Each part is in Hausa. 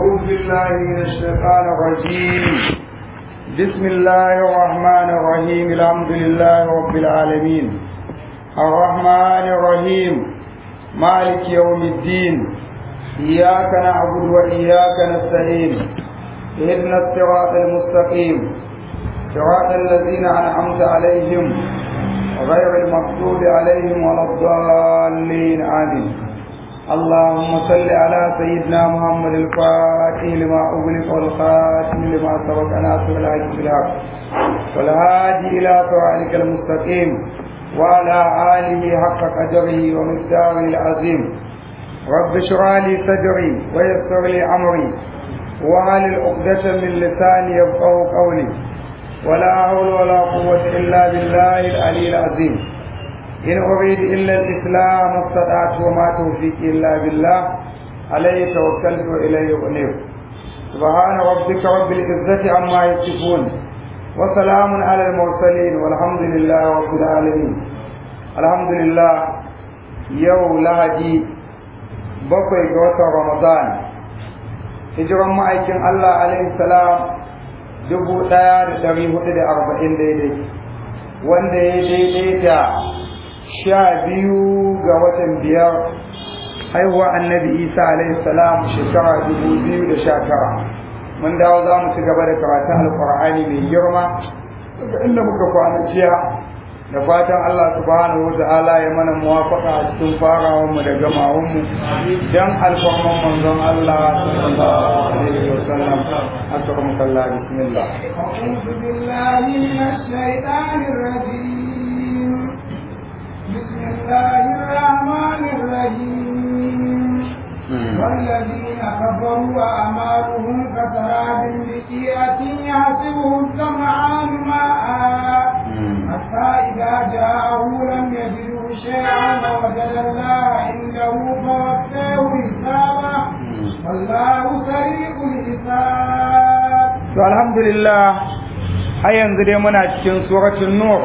أعوذ بالله من الشيطان الرجيم بسم الله الرحمن الرحيم الحمد لله رب العالمين الرحمن الرحيم مالك يوم الدين إياك نعبد وإياك نستعين اهدنا الصراط المستقيم صراط الذين أنعمت عليهم غير المغضوب عليهم ولا الضالين آمين اللهم صل على سيدنا محمد الفاتح لما أغلق والخاتم لما سبق ناصر الحق بالحق والهادي إلى صراطك المستقيم وعلى آله حق قدره ومقداره العظيم رب اشرح لي صدري ويسر لي أمري وهل عقدة من لساني يفقه قولي ولا حول ولا قوة إلا بالله العلي العظيم إن أريد إلا الإسلام استطعت وما توفيقي إلا بالله عليه توكلت وإليه أنيب سبحان ربك رب العزة عما يصفون وسلام على المرسلين والحمد لله رب العالمين الحمد لله يوم لهدي بقي جوة رمضان hijiran ma'aikin Allah alaihi salam dubu ɗaya da ɗari hudu da arba'in daidai wanda ya daidai da sha biyu ga watan biyar haihuwa annabi isa alaihi salam shekara dubu biyu da sha tara mun dawo za mu ci gaba da karatun alkur'ani mai girma daga inda muka kwana jiya da fatan Allah subhanahu wa ta'ala ya mana muwafaqa a cikin farawar mu da gamawar mu dan alfarman manzon Allah sallallahu alaihi wa sallam akram kallah bismillah أعوذ بالله من الشيطان الرجيم بسم الله الرحمن الرحيم والذين كفروا وأعمالهم كسراب بقيعة يحسبه الظمآن ماء حتى إذا جاءه لم يجده شيئا ووجد الله عنده فوفاه حسابه والله سريع الحساب. الحمد لله har yanzu dai muna cikin suratul nur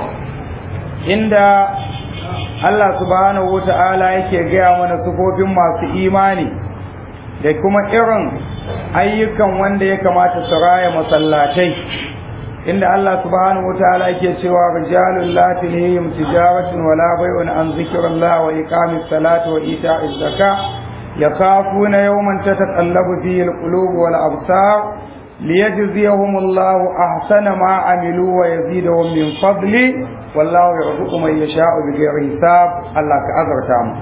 inda Allah subhanahu wata'ala yake gaya mana sufofin masu imani da kuma irin ayyukan wanda ya kamata su raya masallatai inda Allah subhanahu wata'ala yake cewa rijalul la tulhihim tijaratun wala bai'un an zikrillah wa iqamis salati wa ita'iz zakah yakhafuna yawman tataqallabu fihi alqulub wal absar ليجزيهم الله أحسن ما عملوا ويزيدهم من فضله والله يرزق من يشاء بغير حساب الله كأزرتا mu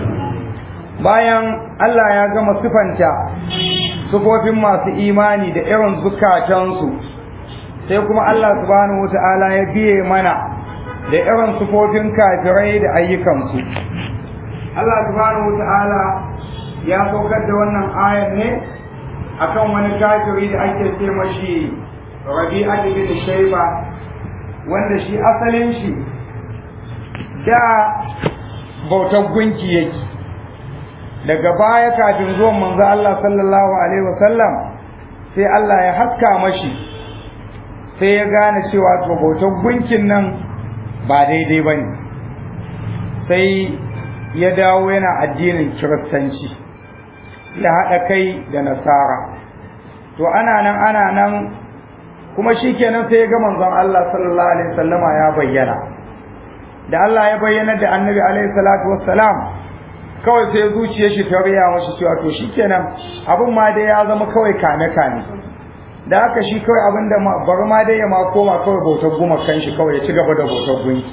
bayan Allah ya gama sifanta sufofin masu imani da irin zukatansu sai kuma Allah subhanahu wata'ala ya biye mana da irin sufofin kafirai da ayyukansu Allah subhanahu wata'ala ya saukar da wannan ayar ne akan wani kafiri da ake ce mashi rabi'a bin shayba wanda shi asalin shi da bautar gunki yake daga baya kafin zuwan manzo Allah sallallahu alaihi wasallam sai Allah ya haska mashi sai ya gane cewa to bautar gunkin nan ba daidai bane sai ya dawo yana addinin kiristanci ya haɗa kai da nasara to ana nan ana nan kuma shi kenan sai ya ga manzon Allah sallallahu alaihi wasallama ya bayyana da Allah ya bayyana da annabi alaihi salatu wassalam kawai sai zuciyar shi ta riya mashi cewa to shikenan abin ma dai ya zama kawai kame kame da haka shi kawai abin da bari ma dai ya ma koma kawai bautar guma kan shi kawai ya ci gaba da bautar gunki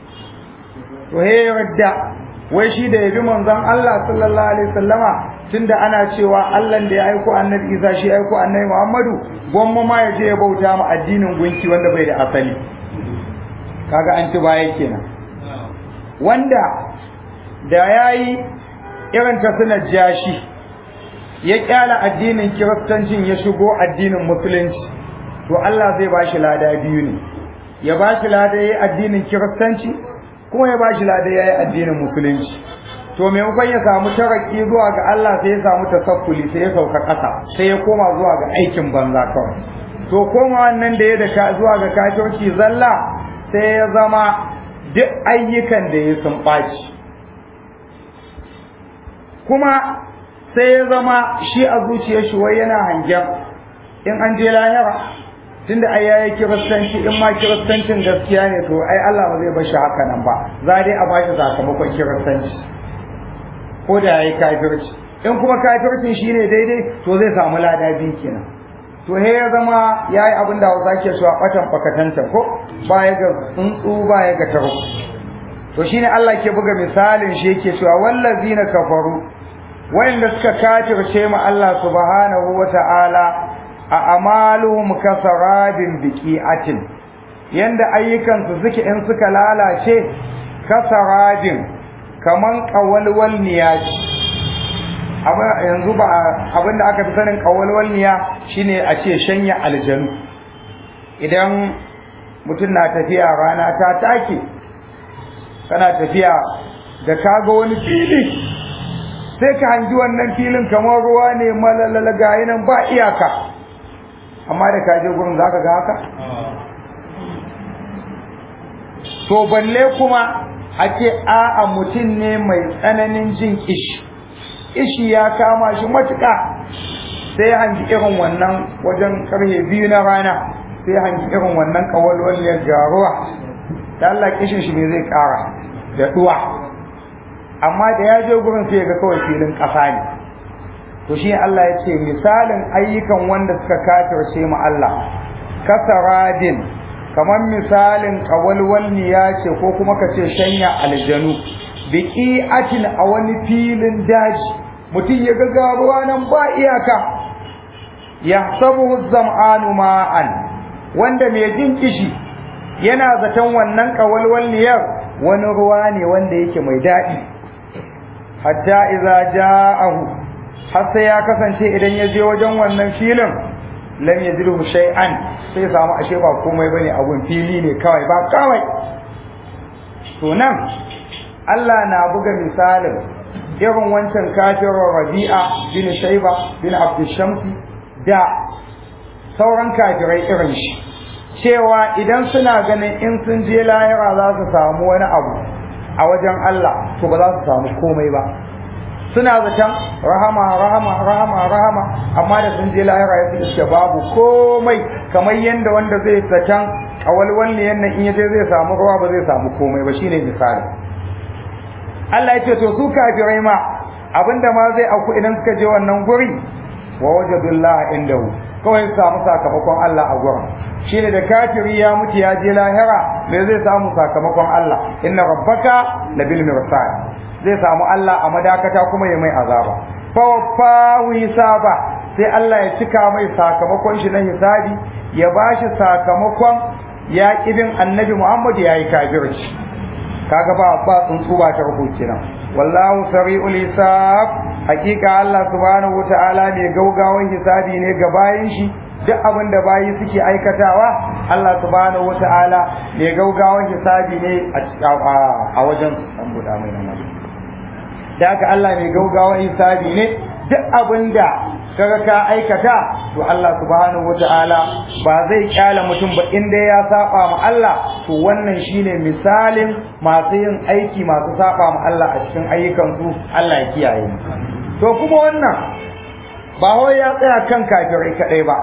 to he yarda wai shi da yabi manzon Allah sallallahu alaihi wasallama tunda ana cewa Allah da ya aiko annabi Isa shi aiko annabi Muhammadu gwamma ma ya je ya bauta ma addinin gunki wanda bai da asali kaga an ci baya kenan wanda da yayi irin ta sunan jashi ya kyala addinin kiristancin ya shigo addinin musulunci to Allah zai bashi lada biyu ne ya bashi lada yayi addinin kiristanci kuma ya bashi lada yayi addinin musulunci to maimakon ya samu taraki zuwa ga Allah sai ya samu tasakkuli sai ya sauka ƙasa sai ya koma zuwa ga aikin banza kawai to koma wannan da ya da zuwa ga kafirci zalla sai ya zama duk ayyukan da ya sun ɓaci kuma sai ya zama shi a zuciyar shi wai yana hangen in an je lahira tunda ai yayi kiristanci in ma kiristancin gaskiya ne to ai Allah ba zai bar shi haka nan ba za dai a bashi sakamakon kiristanci ko da yayi kafirci in kuma kafircin shine daidai to zai samu lada biyu kenan to he ya zama yayi abin da Hausa ke so a batan fakatanta ko baya ga tsuntsu baya ga taro to shine Allah ke buga misalin shi yake cewa wallazina kafaru wayanda suka kafirce mu Allah subhanahu wata'ala a amaluhum kasarabin biqi'atin yanda ayyukansu suke in suka lalace kasarabin kaman qawalwal niyaji yanzu ba abinda aka fi sanin qawalwal niya shine a ce shanya aljanu idan mutum na tafiya rana ta take kana tafiya da kaga wani fili sai ka hangi wannan filin kamar ruwa ne malalala gayi nan ba iyaka amma da kaje gurin zaka ga haka to balle kuma a ce a'a mutum ne mai tsananin jin kishi kishi ya kama shi matuƙa sai hangi irin wannan wajen karhe biyu na rana sai hangi irin wannan kawalwal ya garuwa da Allah kishin shi me zai ƙara da duwa amma da ya je gurin sai ga kawai filin ƙasa ne to shi Allah ya ce misalin ayyukan wanda suka kafirce mu Allah kasaradin kamar misalin kawalwalniya ce ko kuma ka ce shanya aljanu biqi'atin a wani filin daji mutum ya ga garuwa nan ba iyaka yahsabuhu zam'anu ma'an wanda mai jin kishi yana zaton wannan kawalwalniyar wani ruwa ne wanda yake mai daɗi hatta idza ja'ahu har sai ya kasance idan ya je wajen wannan filin lam yajidhu shay'an sai samu ashe ba komai bane abun fili ne kawai ba kawai to nan Allah na buga misalin irin wancan kafirin Rabi'a bin Shayba bin Abdul Shamsi da sauran kafirai irin shi cewa idan suna ganin in sun je lahira za su samu wani abu a wajen Allah to ba za su samu komai ba suna zaton rahama rahama rahama rahama amma da sun je lahira ya fi babu komai kamar yadda wanda zai zaton kawalwal ne yannan in yaje zai samu ruwa ba zai samu komai ba shine misali Allah ya ce to su kafirai ma abinda ma zai auku idan suka je wannan guri wa wajadullah indahu kawai su samu sakamakon Allah a gurin shine da kafiri ya mutu ya je lahira me zai samu sakamakon Allah inna rabbaka labil mirsad zai samu Allah a madakata kuma ya mai azaba fa wafahu hisaba sai Allah ya cika mai sakamakon shi na hisabi ya bashi sakamakon ya kidin annabi Muhammad ya yi kafirci kaga ba ba tsuntsu ba ta rubuce nan wallahu sari'ul hisab hakika Allah subhanahu wataala ne gaugawan hisabi ne ga bayin shi duk abin da bayi suke aikatawa Allah subhanahu wataala ne gaugawan hisabi ne a wajen an buɗa mai nan da haka Allah mai gaugawan hisabi ne duk abin da kaga ka aikata to Allah subhanahu wataala ba zai kyala mutum ba inda ya saba ma Allah to wannan shine misalin masu yin aiki masu saba ma Allah a cikin ayyukan su Allah ya kiyaye mu to kuma wannan ba wai ya tsaya kan kafirai kadai ba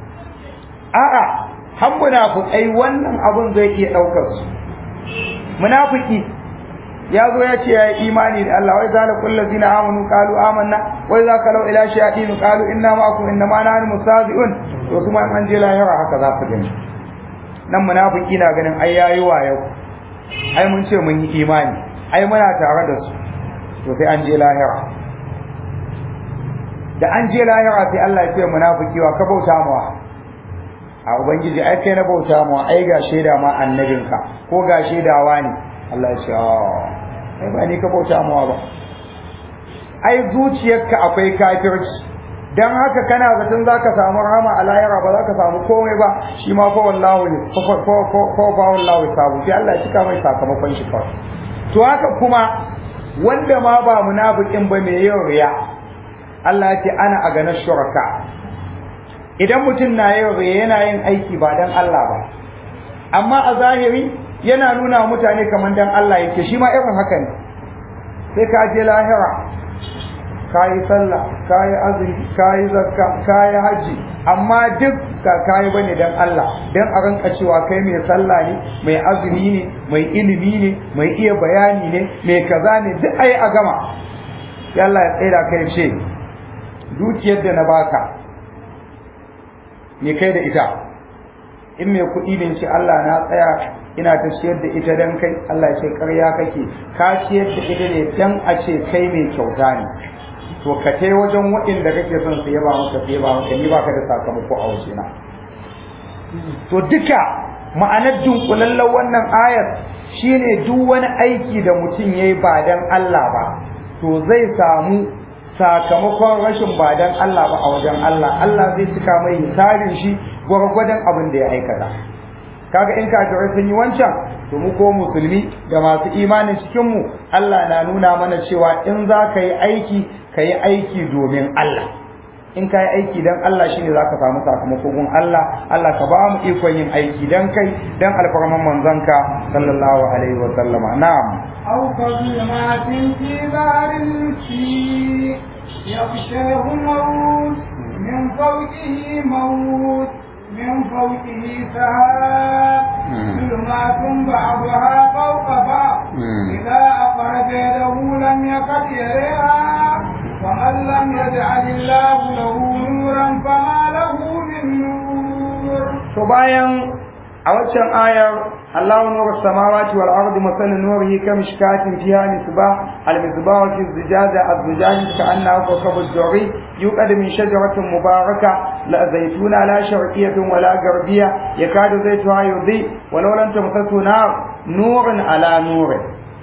a'a har munafikai wannan abun zai iya daukar su munafiki ya zo ya ce ya yi imani da Allah wai zala kullu zina amanu qalu amanna wai za ka lau ila shayatin qalu inna ma'akum inna ma nahnu mustazi'un to kuma an je lahira haka za su gani nan munafiki na ganin ai yayi wayo ai mun ce mun yi imani ai muna tare da su to sai an je lahira da an je lahira sai Allah ya ce munafiki wa ka bauta mawa a ubangiji ai kai na bauta mawa ai ga shaida ma annabinka ko ga shaidawa ne Allah ya ce ai ba ni ka bauta mawa ba ai zuciyarka akwai kafirci dan haka kana zaton zaka samu rahama a lahira ba zaka samu komai ba shi ma fa wallahu ne fa fa fa fa wallahu sabu sai Allah ya cika mai sakamakon shi kawai to haka kuma wanda ma ba munafikin ba mai yin riya Allah ya ce ana a ganin shuraka idan mutum na yin riya yana yin aiki ba dan Allah ba amma a zahiri yana nuna wa mutane kamar dan Allah yake shi ma irin haka ne sai ka je lahira kayi sallah kayi azumi kayi zakka kayi haji amma duk ka kayi bane dan Allah dan a ranka cewa kai mai sallah ne mai azumi ne mai ilimi ne mai iya bayani ne mai kaza ne duk ai a gama sai Allah ya tsaya kai ce dukiyar da na baka me kai da ita in mai kuɗi ne ce Allah na tsaya ina ta ciyar da ita dan kai Allah ce ƙarya kake ka ciyar da ita ne dan a ce kai mai kyauta ne to ka kai wajen waɗanda kake son su yaba maka su yaba maka ni baka da sakamako a wajena to duka ma'anar dunkulallen wannan ayar shine duk wani aiki da mutum yayi ba dan Allah ba to zai samu sakamakon rashin ba dan Allah ba a wajen Allah Allah zai cika mai hisabin shi gwargwadon abin da ya aikata kaga in kafirai sun yi wancan to mu ko musulmi da masu imanin cikin mu Allah na nuna mana cewa in za ka yi aiki ka yi aiki domin Allah in ka yi aiki dan Allah shine za ka samu sakamako gun Allah Allah ka ba mu ikon yin aiki dan kai dan alfarman manzanka sallallahu alaihi wa sallama na'am أو كظلمات في بحر المسيء يغشاه موت من فوقه موت من فوقه سحاب ظلمات بعضها فوق بعض إذا أخرج يده لم يقد يريها ومن لم يجعل الله له نورا فما له من نور to bayan a waccan ayar Allahu nuru samawati wal ardi masalan nurihi kamishkatin fiha misbah al misbah fi zijaja az zijaj ka'annahu kawkabud duri yuqad min shajaratin mubaraka la zaytuna la sharqiyyatin wala garbiyya yakadu zaytuha yudhi walau lam tamsasu nar nurun ala nurin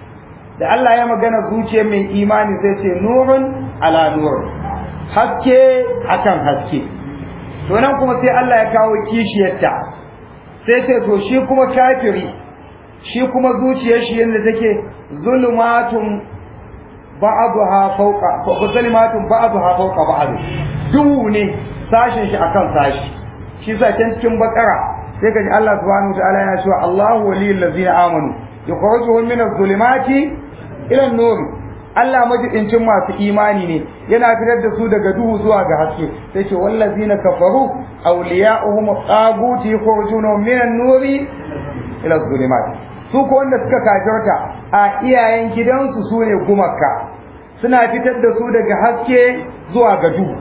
da Allah ya magana zuciyar mai imani sai ce nurun ala nurin haske akan haske to nan kuma sai Allah ya kawo kishiyarta sai ce to shi kuma kafiri shi kuma zuciyar shi yadda take zulumatun ba'dha fawqa zulumatun ba'dha fawqa ba'd duhu ne sashin shi akan sashi shi sa can cikin bakara sai kaji Allah subhanahu wa ta'ala yana cewa Allahu waliyul ladzina amanu yukhrijuhum min adh-dhulumati ila an-nur Allah majidincin masu imani ne yana fitar da su daga duhu zuwa ga haske sai ce wallazina kafaru awliya'uhum taguti yukhrijuna min an-nuri ila adh-dhulumat su ko wanda suka kafirta a iyayen gidansu sune gumakka suna fitar da su daga haske zuwa ga duhu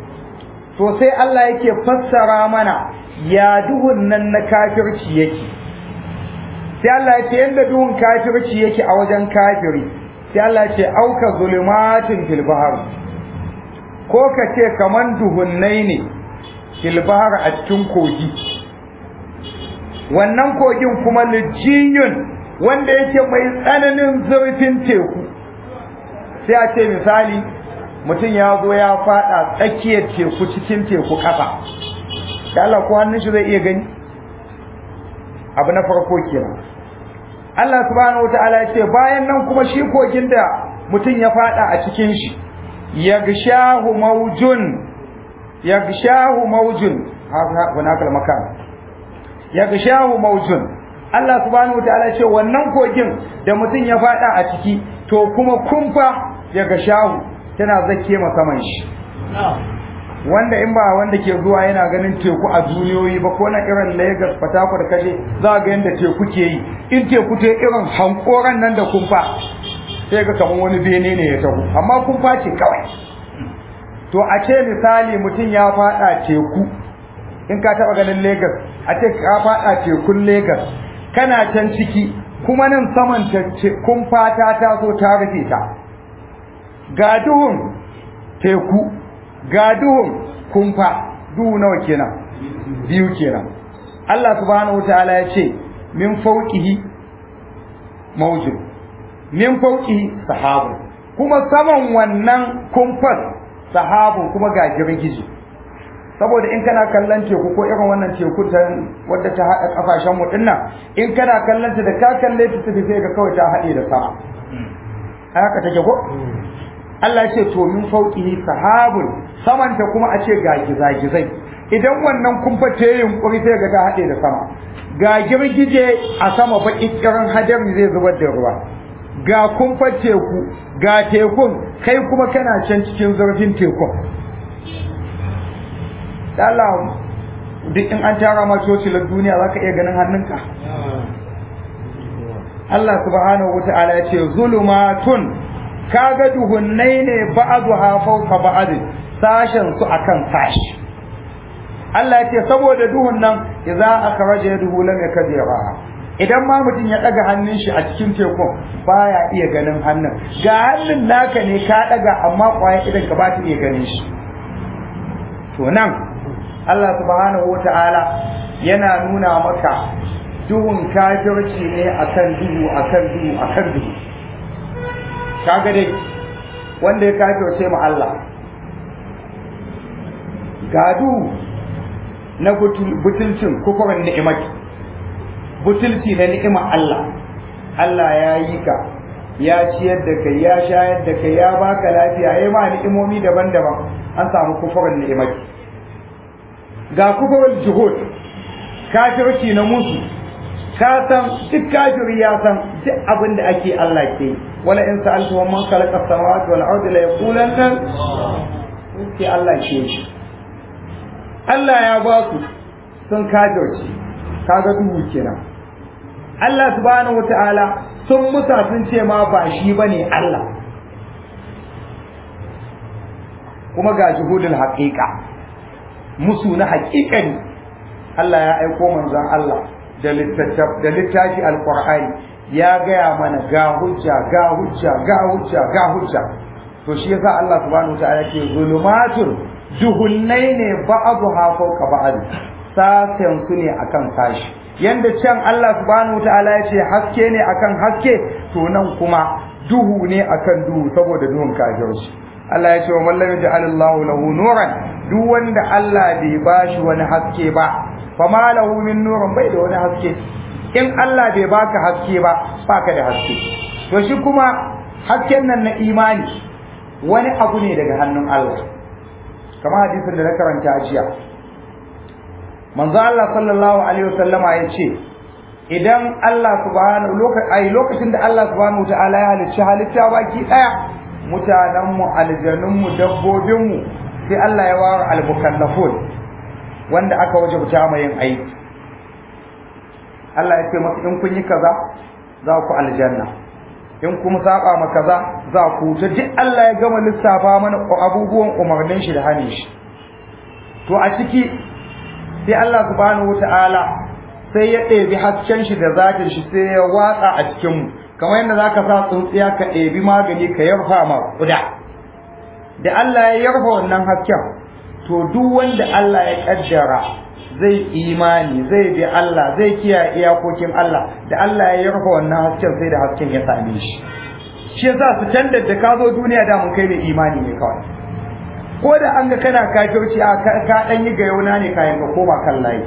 to sai Allah yake fassara mana ya duhun nan na kafirci yake sai Allah ya ce yanda duhun kafirci yake a wajen kafiri sai Allah ce auka zulumatin fil bahr ko ka ce kaman duhunnai ne fil bahr a cikin kogi wannan kogin kuma lijiyun wanda yake mai tsananin zurfin teku sai a ce misali mutum ya zo ya fada tsakiyar teku cikin teku kasa da Allah ko hannun shi zai iya gani abu na farko kenan Allah subhanahu wataala ya ce bayan nan kuma shi kogin da mutum ya fada a cikin shi yagshahu mawjun yagshahu mawjun hunaka makan yagshahu mawjun Allah subhanahu wataala ya ce wannan kogin da mutum ya fada a ciki to kuma kumfa yagshahu tana zake ma saman shi wanda in ba wanda ke zuwa yana ganin teku a duniyoyi ba ko na irin Lagos Port Harcourt kaje za ga yanda teku ke yi in teku ta irin hankoran nan da kumfa sai ga kamar wani bene ne ya taho amma kumfa ce kawai to a ce misali mutum ya fada teku in ka taba ganin Lagos a ce ka fada tekun Lagos kana can ciki kuma nan saman kumfa ta taso ta rufe ta ga duhun teku ga duhun kumfa duhu nawa kenan biyu kenan Allah subhanahu wataala ya ce min fawqihi mawjud min fawqihi sahabu kuma saman wannan kumfas sahabu kuma ga girgije saboda in kana kallon teku ko irin wannan teku ta wadda ta haɗa kafashen mu dinnan in kana kallon ta da ka kalle ta tafi sai ga kawai ta haɗe da sama haka take ko Allah ce to min fauqihi sahabun samanta kuma a ce ga gizagizai idan wannan kumfa ta yi yunkuri sai ga ta haɗe da sama ga girgije a sama baki kiran hadari zai zubar da ruwa ga kumfar teku ga tekun kai kuma kana can cikin zurfin tekun Allah duk in an tara ma cocilar duniya za ka iya ganin hannunka Allah subhanahu wa ta'ala ya ce zulumatun kaga duhunnai ne ba'adu ha fawqa ba'ad sashen su akan sashi Allah ya ce saboda duhun nan idza akhraja yaduhu lam yakdira idan ma mutum ya daga hannun shi a cikin tekun baya iya ganin hannun ga hannun naka ne ka daga amma kwaya idan ka ba ta iya ganin shi to nan Allah subhanahu wata'ala yana nuna maka duhun kafirci ne akan duhu akan duhu akan duhu kaga dai wanda ya kafirce mu Allah ga duhu na butulcin kufurin ni'imati butulci na ni'imar Allah Allah ya yi ka ya ciyar da kai ya shayar da kai ya baka lafiya ya ma ni'imomi daban-daban an samu kufurin ni'imati ga kufurin juhud kafirci na musu ka san duk kafiri ya san duk abin da ake Allah ke wala in sa'altu wa man khalaqa samawati wal ardi la yaqulanna sai Allah ke shi Allah ya ba su sun kafirci kaga duhu kenan Allah subhanahu wataala sun musa sun ce ma ba shi bane Allah kuma ga juhudul haqiqa musu na haƙiƙani Allah ya aiko manzon Allah da littafi alqur'ani ya gaya mana ga hujja ga hujja ga hujja ga hujja to shi yasa Allah subhanahu wataala ke zulumatun duhunnai ne ba'dha fawqa ba'd sasen su ne akan sashi yanda can Allah subhanahu wataala ya ce haske ne akan haske to nan kuma duhu ne akan duhu saboda duhun kafirci Allah ya ce wa mallam ja'alallahu lahu nuran duk wanda Allah bai bashi wani haske ba fama lahu min nurin bai da wani haske in Allah bai baka haske ba baka da haske to shi kuma hasken nan na imani wani abu ne daga hannun Allah kamar hadisin da na karanta jiya manzo Allah sallallahu alaihi wasallama ya ce idan Allah subhanahu lokacin lokacin da Allah subhanahu wataala ya halicci halitta baki daya mutanen mu aljanun mu dabbobin mu sai Allah ya ware al-mukallafun wanda aka wajabta mai yin aiki Allah ya ce masa in kun yi kaza za ku aljanna in kuma saba ma kaza za ku ta duk Allah ya gama lissafa mana abubuwan umarnin shi da hanin shi to a ciki sai Allah subhanahu wataala sai ya ɗebi hasken shi da zatin shi sai ya watsa a cikin mu kamar yadda zaka sa tsuntsiya ka ɗebi magani ka yarfa ma kuda da Allah ya yarfa wannan hasken to duk wanda Allah ya kaddara zai imani zai bi Allah zai kiyaye iyakokin Allah da Allah ya yarfa wannan hasken sai da hasken ya same shi shi yasa su tandar da ka zo duniya da mun kai mai imani ne kawai ko da an ga kana kafirci a ka dan yi gayauna ne kayan ka koma kan layi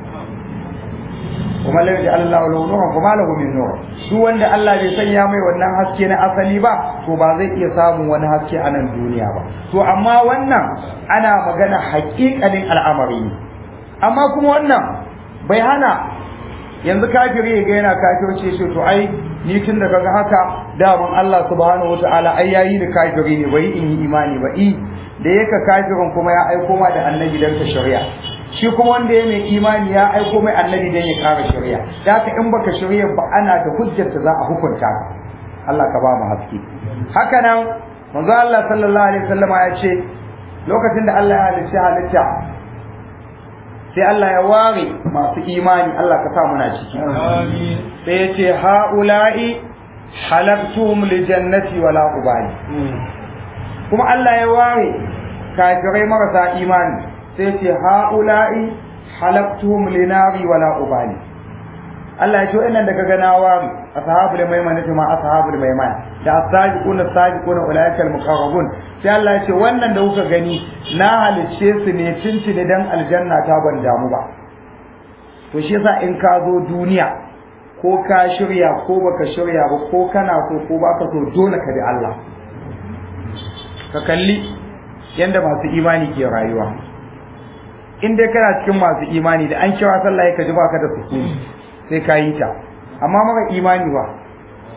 kuma lam ya Allah lahu nuran kuma lahu min nur duk wanda Allah bai sanya mai wannan haske na asali ba to ba zai iya samun wani haske a nan duniya ba to amma wannan ana magana haƙiƙanin al'amari ne amma kuma wannan bai hana yanzu kafiri ga yana kafirce shi to ai ni tun da kaga haka daman Allah subhanahu wataala ai yayi da kafiri ne bai in yi imani ba i da yaka kafirin kuma ya aiko ma da annabi dan ka shari'a shi kuma wanda ya mai imani ya aiko mai annabi dan ya kara shari'a da haka in baka shari'a ba ana da hujjar da za a hukunta ka Allah ka ba mu haske haka nan manzo Allah sallallahu alaihi wasallama ya ce lokacin da Allah ya halicci halitta sai Allah ya ware masu imani Allah ka sa muna ciki Amin. sai ya ce ha'ula'i halaktum li jannati wala ubali kuma Allah ya ware kafirai marasa imani sai ya ce ha'ula'i halaktum li nari wala ubali Allah ya ce wa'annan daga gana ware ashabul maimana ma ashabul maimana da as-sabiqun as-sabiqun ulaikal muqarrabun sai Allah ya ce wannan da kuka gani na halicce su ne tuntuni dan aljanna ta ban damu ba to shi yasa in ka zo duniya ko ka shirya ko baka shirya ba ko kana so ko baka so dole ka bi Allah ka kalli yanda masu imani ke rayuwa in dai kana cikin masu imani da an kira sallah ka ji baka da sukuni sai ka yi ta amma maka imani ba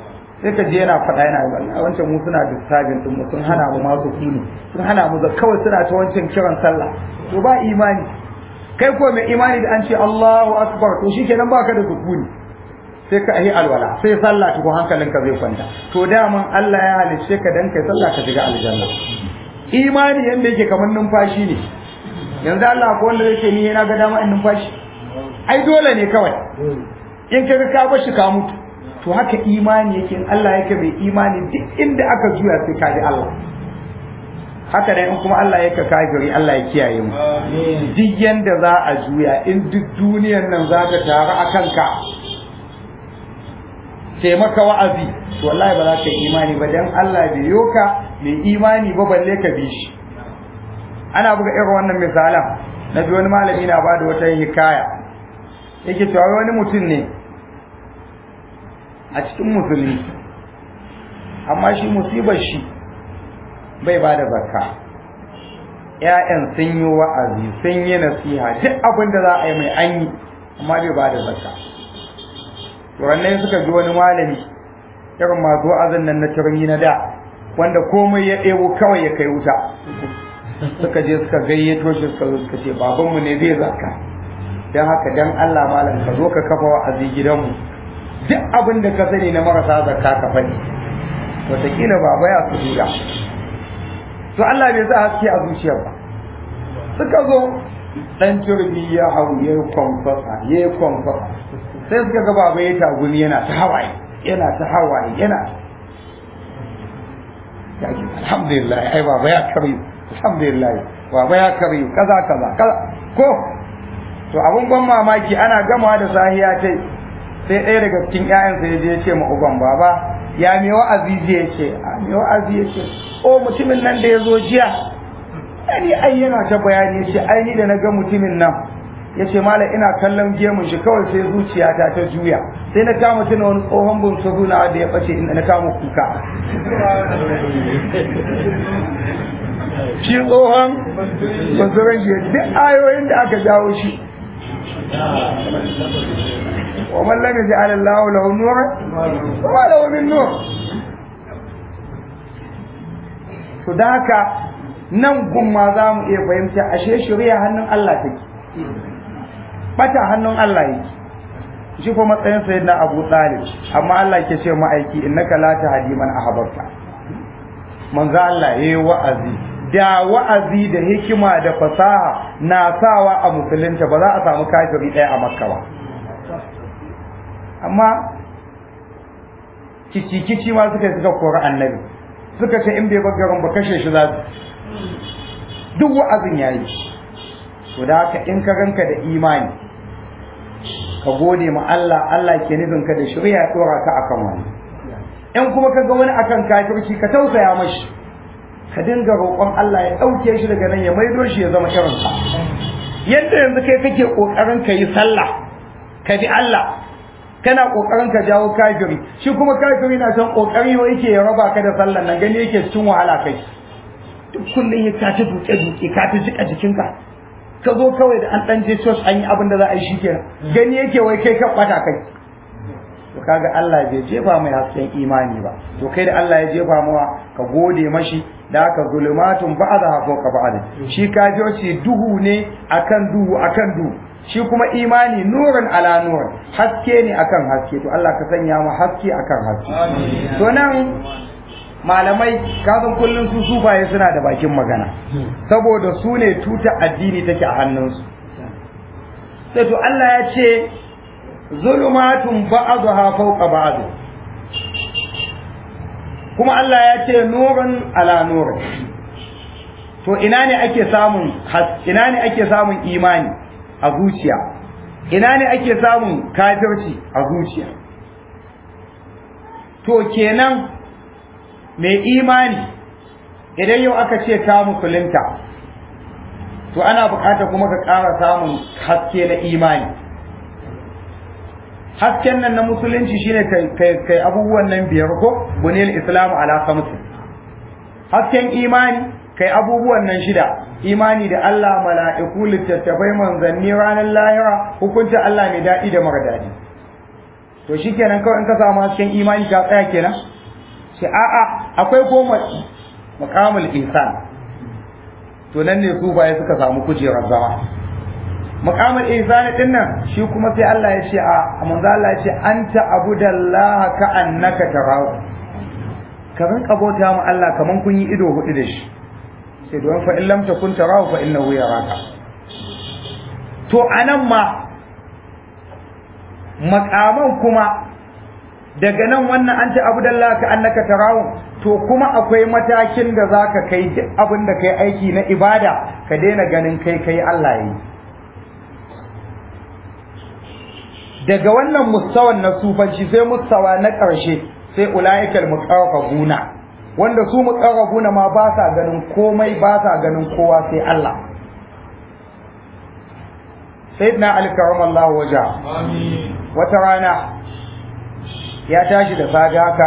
sai ka je yana faɗa yana wallahi wancan mu suna disturbing din mu sun hana mu masu kuni sun hana mu kawai suna ta wancan kiran sallah to ba imani kai ko mai imani da an ce Allahu akbar to shikenan baka da sukuni sai ka yi alwala sai sallah to hankalinka zai kwanta to daman Allah ya halicce ka dan kai sallah ka shiga aljanna imani yanda yake kamar numfashi ne yanzu Allah ko wanda yake ni yana ga dama in numfashi ai dole ne kawai in kaga ka bar shi ka mutu to haka imani yake in Allah yake mai imani duk inda aka juya sai ka ji Allah haka dai in kuma Allah yake kafiri Allah ya kiyaye mu duk yanda za a juya in duk duniyar nan za ta taru a kanka sai maka wa'azi to wallahi ba za ka yi imani ba dan Allah bai yoka mai imani ba balle ka bi shi ana buga irin wannan misalan na bi wani malami na bada wata hikaya yake cewa wani mutum ne a cikin musulmi amma shi musibar shi bai ba da zakka ‘ya'yan sun yi wa'azi sun yi nasiha duk abin da za a yi mai an yi amma bai ba da zakka wannan suka ji wani malami irin masu wa'azin nan na turmi na da wanda komai ya ɗebo kawai ya kai wuta suka je suka gayyato shi suka zo suka ce babanmu ne zai zakka don haka dan Allah malam ka zo ka kafa wa'azi gidanmu duk abin da ka sani na marasa zakka ka faɗi wataƙila baba ya su duga to Allah bai sa haske a zuciyar ba suka zo dan turbi ya hau ya kwamfasa ya kwamfasa sai suka ga baba ya tagumi yana ta hawaye yana ta hawaye yana ya ce alhamdulillah ai baba ya karyu alhamdulillah baba ya karyu kaza kaza kaza ko to abun ban mamaki ana gama da sahiya ta sai ɗaya daga cikin ƴaƴansa ya je ya ce ma uban baba ya me wa'azi je ya ce a me wa'azi ya ce o mutumin nan da ya zo jiya ani ai yana ta bayani ya ce ai ni da na ga mutumin nan ya ce malam ina kallon gemun shi kawai sai zuciyata ta juya sai na kama tuna wani tsohon bunsuru na da ya ɓace inda na kama kuka shi tsohon bunsurun shi duk ayoyin da aka jawo shi ومن لم يجعل الله له نورا وما له من نور to da haka nan gumma za mu iya fahimta ashe shari'a hannun Allah take bata hannun Allah yake shi ko matsayin sayyidina Abu Talib amma Allah ke ce ma'aiki innaka la tahdi man ahbabta manzo Allah yayi wa'azi da wa'azi da hikima da fasaha na sawa a musulunta ba za a samu kafiri ɗaya a makka ba amma kici-kici ma suka suka kori annabi suka ce in bai bagarin ba kashe shi za su duk wa'azin yayi to da haka in ka ganka da imani ka gode ma Allah Allah ke nufin ka da shirya ya dora ka akan wani in kuma ka ga wani akan kafirci ka tausaya mashi ka dinga roƙon Allah ya ɗauke shi daga nan ya maido shi ya zama irinsa yadda yanzu kai kake ƙoƙarin ka yi sallah ka bi Allah kana ƙoƙarin ka jawo kafiri shi kuma kafiri na son ƙoƙari wa yake ya raba ka da sallan nan gani yake cikin wahala kai duk kullum ya ka ta duke duke ka ta jika jikinka ka zo kawai da an ɗan je church an yi abin da za a yi shi kenan gani yake wai kai ka ɓata kai to kaga Allah bai jefa mai hasken imani ba to kai da Allah ya jefa mawa ka gode mashi da haka zulumatun ba'da fawqa ba'd shi kafirci duhu ne akan duhu akan duhu shi kuma imani nurin ala nurin haske ne akan haske to Allah ka sanya mu haske akan haske to nan malamai kafin kullun su sufaye suna da bakin magana saboda su ne tuta addini take a hannunsu sai to Allah ya ce zulumatun ba'daha fawqa ba'd kuma Allah ya ce nurun ala nurin to ina ne ake samun ina ne ake samun imani a zuciya ina ne ake samun kafirci a zuciya to kenan mai imani idan yau aka ce ka musulunta to ana bukatar kuma ka ƙara samun haske na imani hasken nan na musulunci shine kai abubuwan nan biyar ko bunil islamu ala khamsin hasken imani kai abubuwan nan shida imani da Allah mala'iku littattafai manzanni ranar lahira hukuncin Allah mai daɗi da mara daɗi to shikenan kawai in ka samu hasken imani ka tsaya kenan ce a'a akwai goma maqamul ihsan to nan ne su baye suka samu kujerar zama maqamul ihsan din nan shi kuma sai Allah ya ce a manzo Allah ya ce anta abudallaha ka annaka tarahu ka rinka bauta ma Allah kaman kun yi ido hudu da shi sai don fa in lam takun tarahu fa innahu yaraka to anan ma makaman kuma daga nan wannan an ce abudallah ka annaka tarahu to kuma akwai matakin da zaka kai duk abin da kai aiki na ibada ka daina ganin kai kai Allah yi daga wannan mustawan na sufanci sai mustawa na ƙarshe sai ulaikal muqarrabuna wanda su muqarrabuna ma ba sa ganin komai ba sa ganin kowa sai Allah sayyidina ali karamallahu waja wata rana ya tashi da safe haka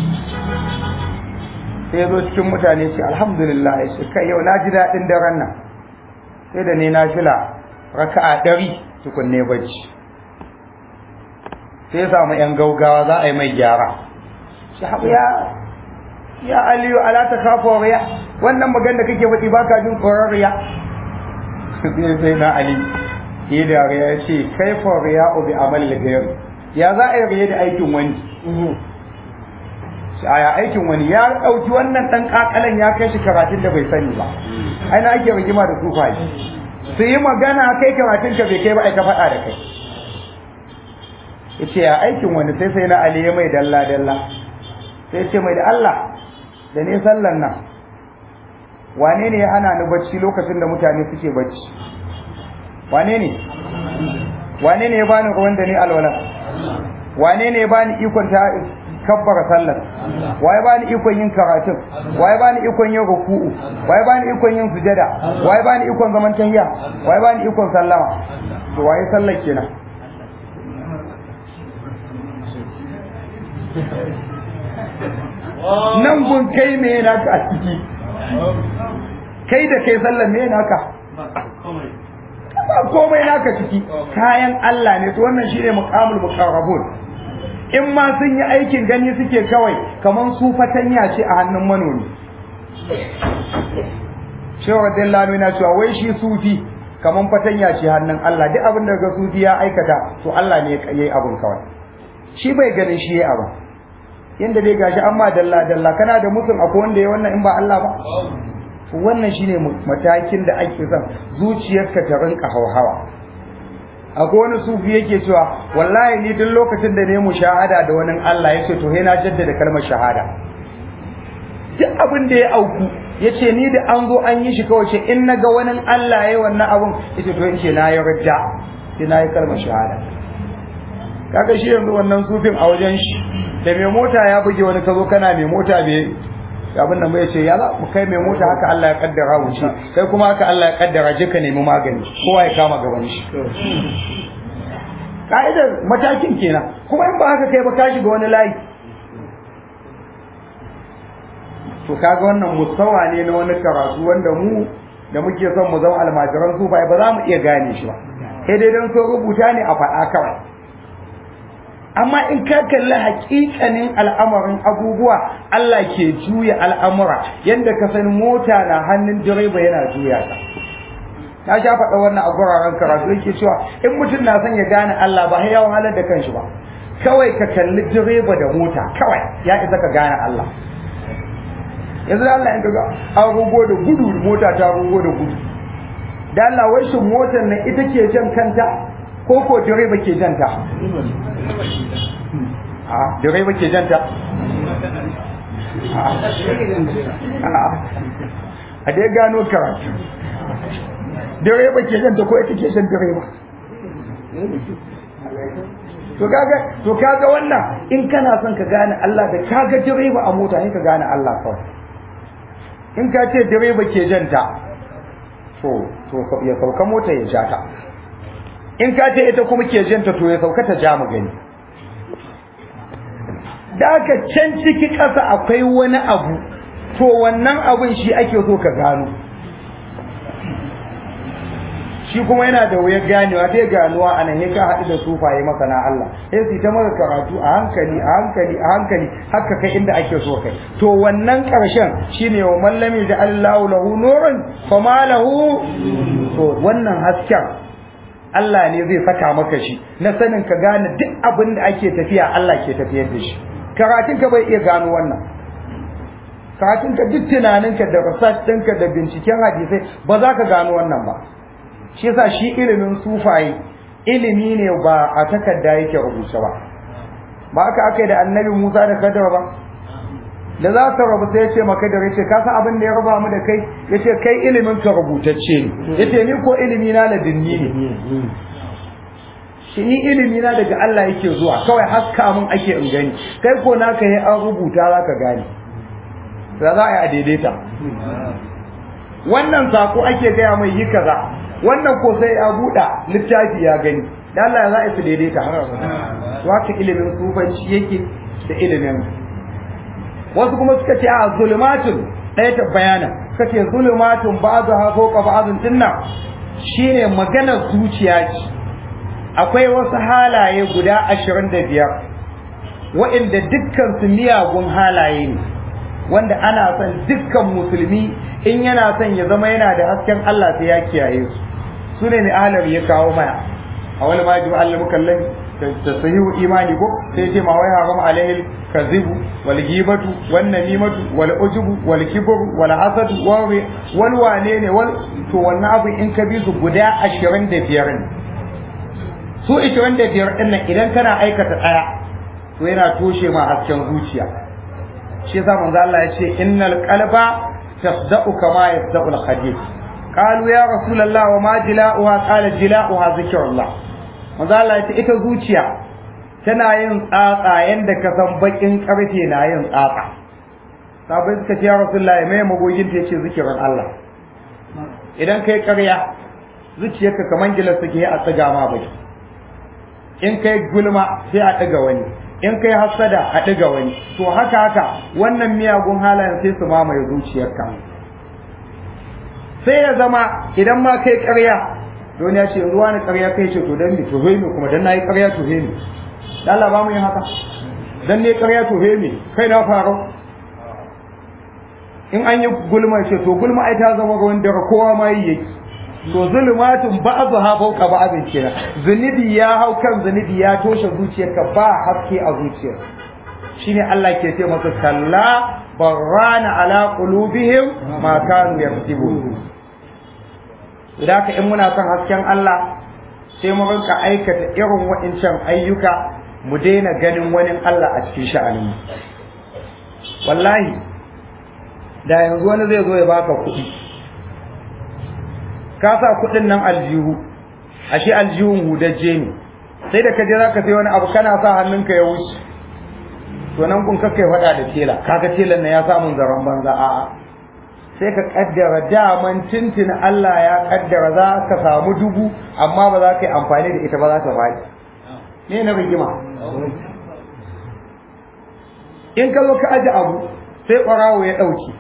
sai zo cikin mutane ce alhamdulillah ya ce kai yau na ji daɗin daren nan sai da ne na fila raka'a ɗari tukunne bacci sai ya samu yan gaugawa za a yi mai gyara shi ya ya aliyu ala ta kafa riya wannan magan da kake faɗi baka jin tsoron riya sai sai na ali yi da riya ya ce kai fa riya bi amal gayar ya za a yi riya da aikin wani aya aikin wani ya ɗauki wannan ɗan ƙaƙalan ya kai shi karatun da bai sani ba ai na ake rigima da sufaye su yi magana kai karatun ka bai kai ba ai ka faɗa da kai yace ya aikin wani sai sai na ali ya mai dalla dalla sai ce mai da Allah da ne sallan nan wane ne ya hana ni bacci lokacin da mutane suke bacci wane ne wane ne ya bani ruwan da ni alwala wane ne ya bani ikon ta kabbara sallar waye bani ikon yin karatun waye bani ikon yin ruku'u waye bani ikon yin sujada waye bani ikon zaman tahiyya waye bani ikon sallama to waye sallar kenan nan gun kai me naka a ciki kai da kai sallar me naka ba komai naka ciki kayan Allah ne to wannan shine muqamul muqarrabun in ma sun yi aikin gani suke kawai kaman su fatanya ce a hannun manomi Shehu Radiyallahu na cewa wai shi sufi kaman fatanya ce hannun Allah duk abin da ga sufi ya aikata to Allah ne ya yi abin kawai shi bai ganin shi ya abin yanda dai gashi amma dalla dalla kana da mutum akwai wanda ya wannan in ba Allah ba wannan shine matakin da ake son zuciyarka ta rinka hauhawa akwai wani sufi yake cewa wallahi ni duk lokacin da ne mu shahada da wani Allah yace to he na jaddada kalmar shahada duk abin da ya auku yace ni da an zo an yi shi kawai ce in naga wani Allah yayi wannan abun yace to yace na yi rajja sai na yi kalmar shahada kaga shi yanzu wannan sufin a wajen shi da mai mota ya buge wani kazo kana mai mota bai abin nan bai ce ya za mu kai mai mota haka Allah ya kaddara wuce kai kuma haka Allah ya kaddara je ka nemi magani kowa ya kama gaban shi ka'idar matakin kenan kuma in ba haka kai ba ka shiga wani layi to kaga wannan mustawa ne na wani karatu wanda mu da muke son mu zama almajiran su ba za mu iya gane shi ba sai dai dan so rubuta ne a faɗa kawai amma in ka kalli hakikanin al'amarin abubuwa Allah ke juya al'amura yadda ka san mota na hannun direba yana juya ta ta sha faɗa wannan a guraren karatu yake cewa in mutum na son ya gane Allah ba ya wahalar da kanshi ba kawai ka kalli direba da mota kawai ya isa ka gane Allah yanzu da Allah in ka ga an rugo da gudu mota ta rugo da gudu da Allah wai shin motar nan ita ke jan kanta ko ko direba ke janta a direba ke janta a dai gano karatu direba ke janta ko ita ke jan direba to kaga to kaga wannan in kana son ka gane Allah da kaga direba a mota ne ka gane Allah kawai in ka ce direba ke janta to to ya sauka mota ya ja ta in ka ce ita kuma ke janta to ya sauka ta ja mu gani da aka can ciki ƙasa akwai wani abu to wannan abun shi ake so ka gano shi kuma yana da wuyar ganewa sai ganuwa a nan ya ka haɗu da sufaye masana Allah sai su ta maka karatu a hankali a hankali a hankali haka kai inda ake so kai to wannan ƙarshen shine wa mallami da Allahu lahu nurun fama lahu to wannan hasken Allah ne zai saka maka shi na sanin ka gane duk abin da ake tafiya Allah ke tafiyar da shi karatun ka bai iya gano wannan karatun ka duk tunaninka da research ɗinka da binciken hadisai ba za ka gano wannan ba shi yasa shi ilimin sufaye ilimi ne ba a takarda yake rubuce ba ba aka aka da annabi Musa da Kadar ba da za ta rabu sai ya ce maka da yace ka san abin da ya raba mu da kai yace kai ilimin ka rubutacce ne yace ni ko ilimi na ladinni ne shi ni ilimi na daga Allah yake zuwa kawai haska mun ake in gani kai ko naka yi an rubuta zaka gane da za a yi a daidaita wannan sako ake gaya mai yi kaza wannan ko sai ya buɗa littafi ya gani da Allah ya za a su daidaita waka ilimin sufanci yake da ilimin wasu kuma suka ce a zulmatun ɗaya ta bayana suka ce zulmatun ba'adu ha ko ka ba'adun dinna shine maganar zuciya ce akwai wasu halaye guda ashirin da biyar wa'inda dukkan su miyagun halaye ne wanda ana son dukkan musulmi in yana son ya zama yana da hasken Allah sai ya kiyaye su su ne ne ahalar ya kawo mana a wani ma ji Allah mukallami da sahihu imani ko sai ce ma wai haram alaihi kazibu wal ghibatu wan namimatu wal ujubu wal kibru wal hasad wal wane ne wal to wannan abu in ka bi su guda 25 ne su 25 din nan idan kana aikata daya to yana toshe ma hasken zuciya shi yasa manzo Allah ya ce innal qalba tasda'u kama yasda'u al-hadid qalu ya rasulullah wa ma jila'uha qala jila'uha zikrullah manzo Allah ya ce ita zuciya tana yin tsatsa yanda ka san bakin karfe na yin tsatsa sabai suka ce ya rasulullah mai magogin ta yace zikirin Allah idan kai ƙarya zuciyarka kaman gilas take a tsiga ma baki in kai gulma sai a ɗiga wani in kai hasada a ɗiga wani to haka haka wannan miyagun halayen sai su mamaye zuciyarka sai ya zama idan ma kai ƙarya don ya ce ruwa ni ƙarya kai ce to dan ni to he kuma dan nayi ƙarya to he ni dan Allah ba mu yin haka dan ne ƙarya to he ni kai na faro in an yi gulma ce to gulma ai ta zama ruwan dare kowa ma yi yake to zulumatun ba'dhu ha fawqa ba'dhin kenan zunubi ya hau kan zunubi ya toshe zuciyarka ba haske a zuciyar shine Allah ke ce masa kalla barrana ala qulubihim ma kanu yaktubun idan in muna son hasken Allah sai mu rinka aikata irin waɗancan ayyuka mu daina ganin wani Allah a cikin sha'anin wallahi da yanzu wani zai zo ya baka kuɗi ka sa kuɗin nan aljihu ashe aljihun hudajje ne sai da ka je zaka sai wani abu kana sa hannunka ya wuce to nan kun kakkai faɗa da tela kaga telan nan ya samu zaron banza a'a sai ka kaddara daman tintin Allah ya kaddara za ka samu dubu amma ba za ka yi amfani da ita ba za ta faɗi me na rigima in ka zo ka aji abu sai ƙwarawo ya ɗauki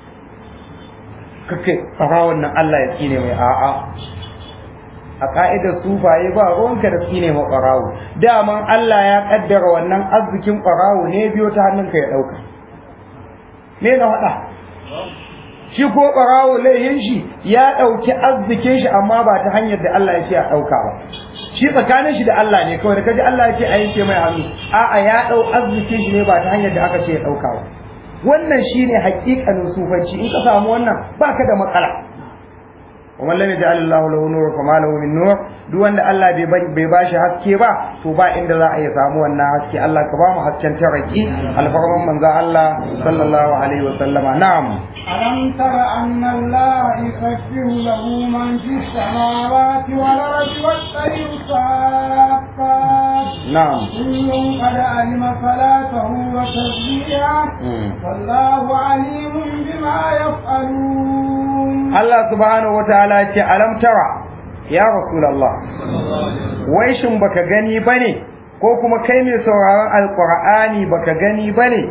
kake ɓarawon nan Allah ya tsine mai a'a a ka'idar sufaye ba ruwanka da tsine ma ɓarawo daman Allah ya kaddara wannan arzikin ɓarawo ne biyo ta hannunka ya ɗauka me na faɗa shi ko ɓarawo laihin shi ya ɗauki arzikin shi amma ba ta hanyar da Allah ya ce a ɗauka ba shi tsakanin shi da Allah ne kawai da kaji Allah ya ce a yanke mai hannu a'a ya ɗau arzikin shi ne ba ta hanyar da aka ce ya ɗauka ba wannan shine haƙiƙanin sufanci in ka samu wannan baka da matsala ومن لم يجعل الله له نور فما له من نور duk wanda Allah bai ba shi haske ba to ba inda za a iya samu wannan haske Allah ka ba mu hasken taraki alfarman manzo Allah sallallahu alaihi wa sallama na'am ألم تر أن الله يسبح له من في السماوات والأرض والطير صافات na'am كل قد علم صلاته وتسبيحه والله عليم بما يفعلون Allah subhanahu wa ta'ala ce alam tara ya rasulullah wai shin baka gani bane ko kuma kai mai sauraron alqur'ani baka gani bane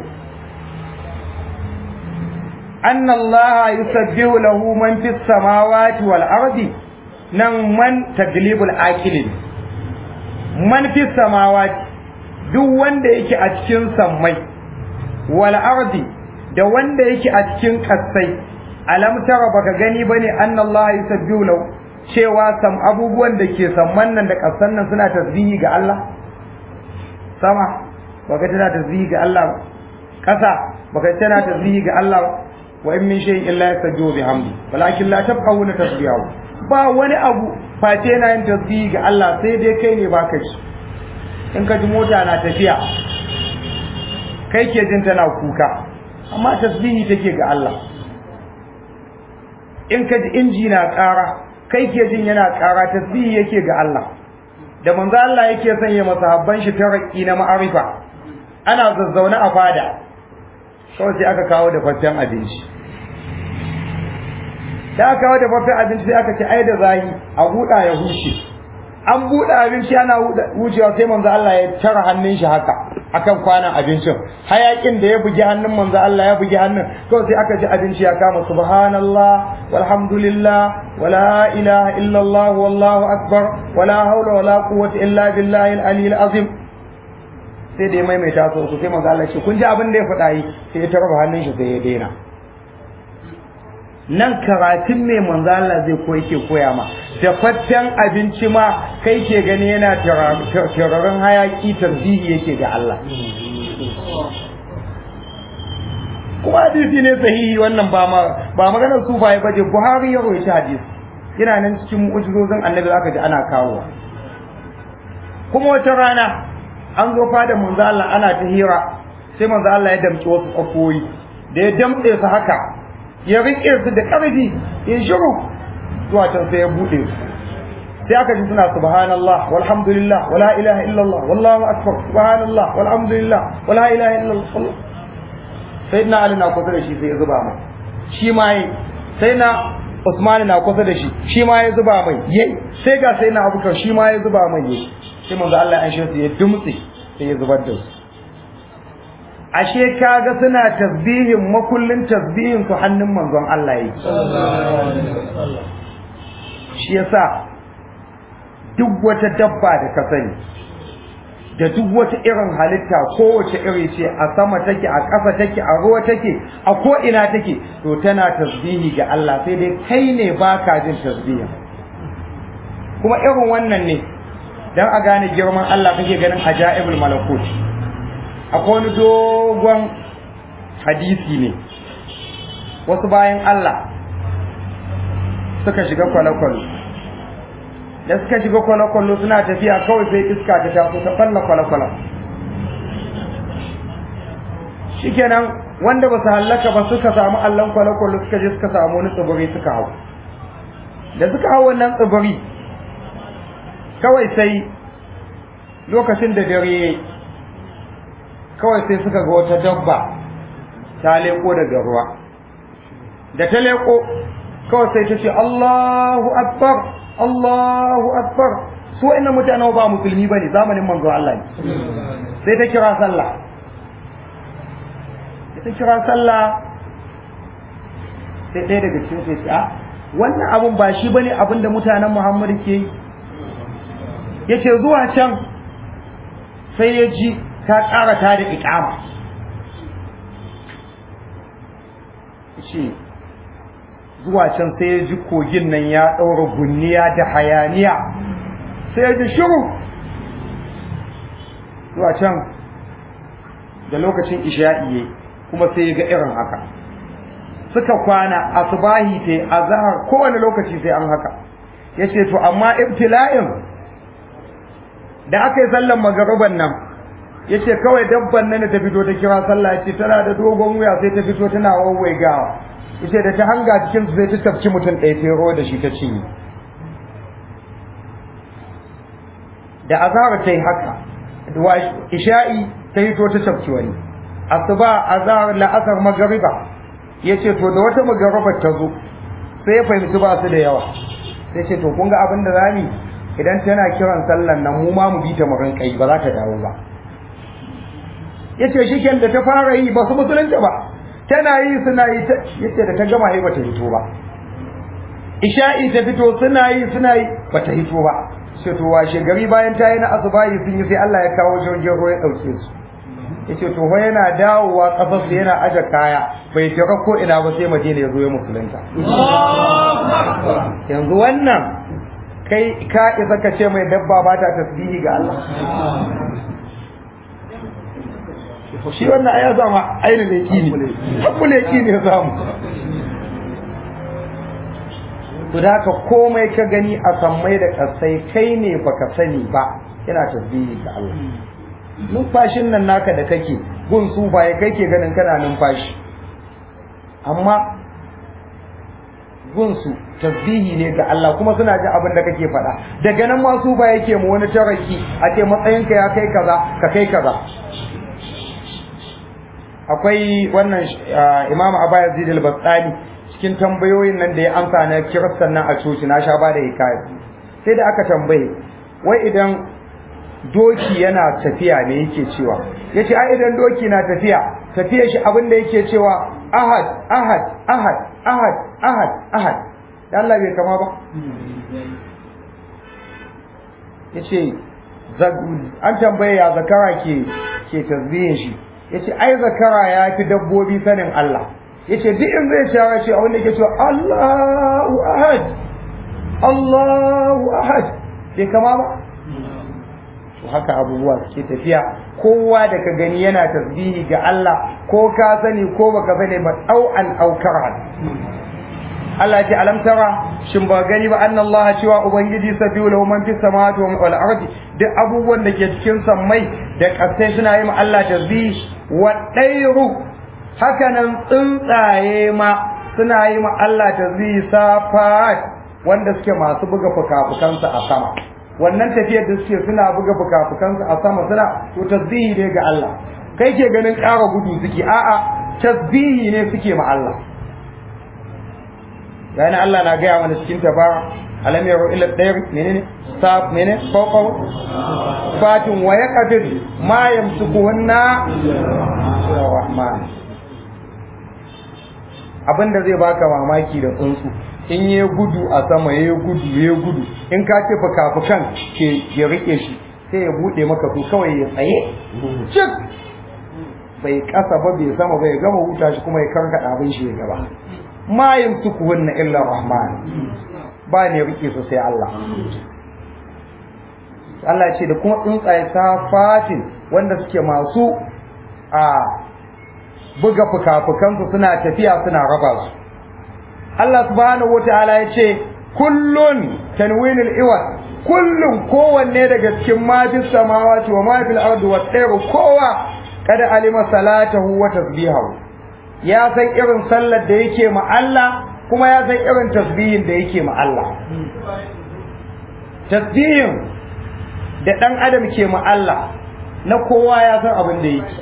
anna Allah yusabbihu lahu man fis samawati wal ardi nan man taglibul akilin man fi samawati duk wanda yake a cikin sammai wal ardi da wanda yake a cikin kasai alam tara baka gani bane annallaha yusabbihu lahu cewa sam abubuwan da ke samman nan da kasan nan suna tasbihi ga Allah sama baka tana tasbihi ga Allah ba kasa baka tana tasbihi ga Allah ba wa in min shay'in illa yasabbihu bihamdi walakin la tafqahuna tasbihahu ba wani abu face yana yin tasbihi ga Allah sai dai kai ne baka shi in ka ji mota na tafiya kai ke jin tana kuka amma tasbihi take ga Allah in ka ji inji na ƙara kai ke jin yana ƙara tasbihi yake ga Allah da manzo Allah yake sanya masahabban shi taraki na ma'arifa ana zazzaune a fada kawai sai aka kawo da faffen abinci da aka kawo da faffen abinci sai aka ce ai da zahi a buɗa ya huce an buɗe abinci ana wucewa sai manzo Allah ya tara hannun shi haka akan kwanan abincin hayakin da ya bugi hannun manzo Allah ya bugi hannun kawai sai aka ji abinci ya kama subhanallah walhamdulillah wala ilaha illallah wallahu akbar wala haula wala quwwata illa billahi al-aliyyil azim sai da ya maimaita su sai manzo Allah ya ce kun ji abin da ya faɗa yi sai ya tarba hannun shi sai ya daina nan karatun mai manzo Allah zai koyi ke koya ma da fatten abinci ma kai ke gani yana tararin hayaki tarbihi yake ga Allah kuma hadisi ne sahihi wannan ba ma ba maganar sufaye baje Buhari ya rawaita hadisi yana nan cikin mu'jizozin Annabi aka ji ana kawo kuma wata rana an zo fada manzo Allah ana ta hira sai manzo Allah ya damci wasu tsakoyi da ya damtse su haka ya riƙe su da ƙarfi in shiru zuwa can sai ya buɗe su sai aka ji suna subhanallah walhamdulillah wala ilaha illallah wallahu akbar subhanallah walhamdulillah wala ilaha illallah sai na ali na kusa da shi sai ya zuba mai shi ma yi sai na usmani na kusa da shi shi ma ya zuba mai yayi sai ga sai na abubakar shi ma ya zuba mai yayi sai manzo Allah ya shi ya dumtse sai ya zubar da su ashe kaga suna tasbihin makullin tasbihin su hannun manzon Allah yake shi yasa duk wata dabba da ka sani da duk wata irin halitta kowace iri ce a sama take a ƙasa take a ruwa take a ko ina take to tana tasbihi ga Allah sai dai kai ne baka jin tasbihin kuma irin wannan ne dan a gane girman Allah kake ganin ajaibul malakut akwai wani dogon hadisi ne wasu bayan Allah suka shiga kwale-kwale da suka shiga kwale-kwale suna tafiya kawai sai iska ta taso ta falla kwale-kwale shikenan wanda ba su hallaka ba suka samu allon kwale-kwale suka je suka samu wani tsibiri suka hau da suka hau wannan tsibiri kawai sai lokacin da dare kawai sai suka ga wata dabba ta leko daga ruwa da ta leko kawai sai ta ce Allahu akbar Allahu akbar su wa'annan mutane ba musulmi bane zamanin manzo Allah ne sai ta kira sallah ta kira sallah sai ɗaya daga cikin sai ce a wannan abun ba shi bane abin da mutanen Muhammad ke yi yace zuwa can sai ya ji ta ƙara ta da iƙama ce zuwa can sai ya ji kogin nan ya ɗaura gunniya da hayaniya sai ya ji shiru zuwa can da lokacin isha'i kuma sai ya ga irin haka suka kwana asubahi ta azhar kowane lokaci sai an haka yace to amma ibtila'in da aka yi sallan magaruban nan yace kawai dabban nan da ta fito ta kira sallah yace tana da dogon wuya sai ta fito tana wawwaigawa yace da ta hanga cikin su sai ta tafci mutum ɗaya sai ruwa da shi ta cinye da azhar ta yi haka da isha'i ta fito ta tafci wani asuba azhar la'asar magariba yace to da wata magariba ta zo sai ya fahimci ba su da yawa sai ce to kun ga abin da zamu idan tana kiran sallan nan mu ma mu bi ta mu rinka yi ba za ta dawo ba yace shiken da ta fara yi ba su musulunta ba tana yi suna yi ta yace da ta gama yi bata fito ba isha'i ta fito suna yi suna yi bata hito ba sai to washe gari bayan ta yi na asubahi sun yi sai Allah ya kawo jirgin ruwa ya dauke su yace to fa yana dawowa kasar su yana aje kaya bai tira ko ina ba sai Madina ya zo ya musulunta yanzu wannan kai ka isa ka ce mai dabba ba ta tasbihi ga Allah shi wannan aya zama ainihin leki ne hakku leki ne zamu to da haka komai ka gani a sammai da kasai kai ne baka sani ba yana tasbihi ga Allah numfashin nan naka da kake gun su ba ya kai ke ganin kana numfashi amma gun su tasbihi ne ga Allah kuma suna jin abin da kake faɗa daga nan ma su ba yake mu wani taraki a ce matsayinka ya kai kaza ka kai kaza akwai wannan Imam Abaya Zid al-Bastani cikin tambayoyin nan da ya amsa na kiristan nan a coci na sha ba da hikaya sai da aka tambaye wai idan doki yana tafiya ne yake cewa yace ai idan doki na tafiya tafiya shi abin da yake cewa ahad ahad ahad ahad ahad ahad dan Allah bai kama ba yace an tambaye ya zakara ke ke tasbihin shi yace ai zakara ya fi dabbobi sanin Allah yace duk in zai shara shi a wanda yake cewa Allahu ahad Allahu ahad bai kama ba to haka abubuwa suke tafiya kowa da ka gani yana tasbihi ga Allah ko ka sani ko baka sani ba au an au karan Allah ce alam tara shin ba gani ba anna Allah cewa ubangiji sabiu lahu man fis samawati wal ardi duk abubuwan da ke cikin sammai da kasai suna yi ma Allah tasbihi wa dairu haka nan tsuntsaye ma suna yi ma Allah tasbihi safat wanda suke masu buga fuka-fukansu a sama wannan tafiyar da suke suna buga fuka-fukansu a sama suna to tasbihi ne ga Allah kai ke ganin ƙara gudu suke a'a tasbihi ne suke ma Allah yani Allah na gaya mana cikin tabara alam yaro ila dayr menene sab menene fawqa fatin wa yaqdir ma yamsukuhunna rahman abinda zai baka mamaki da tsuntsu in ya gudu a sama ya gudu ya gudu in ka ce fuka-fukan ke ya rike shi sai ya bude maka su kawai ya tsaye cik bai kasa ba bai sama bai gama huta shi kuma ya karkada abin shi ya gaba ma yamsukuhunna illa rahman ba ne rike su sai Allah Allah ce da kuma tsuntsaye safatin wanda suke masu a buga fuka-fukansu suna tafiya suna raba su Allah subhanahu wataala ya ce kullun tanwinul iwad kullun kowanne daga cikin ma fis samawati wa ma fil ardi wa tsayru kowa kada alima salatahu wa tasbihahu ya san irin sallar da yake ma Allah kuma ya san irin tasbihin da yake ma Allah tasbihin da dan adam ke ma Allah na kowa ya san abin da yake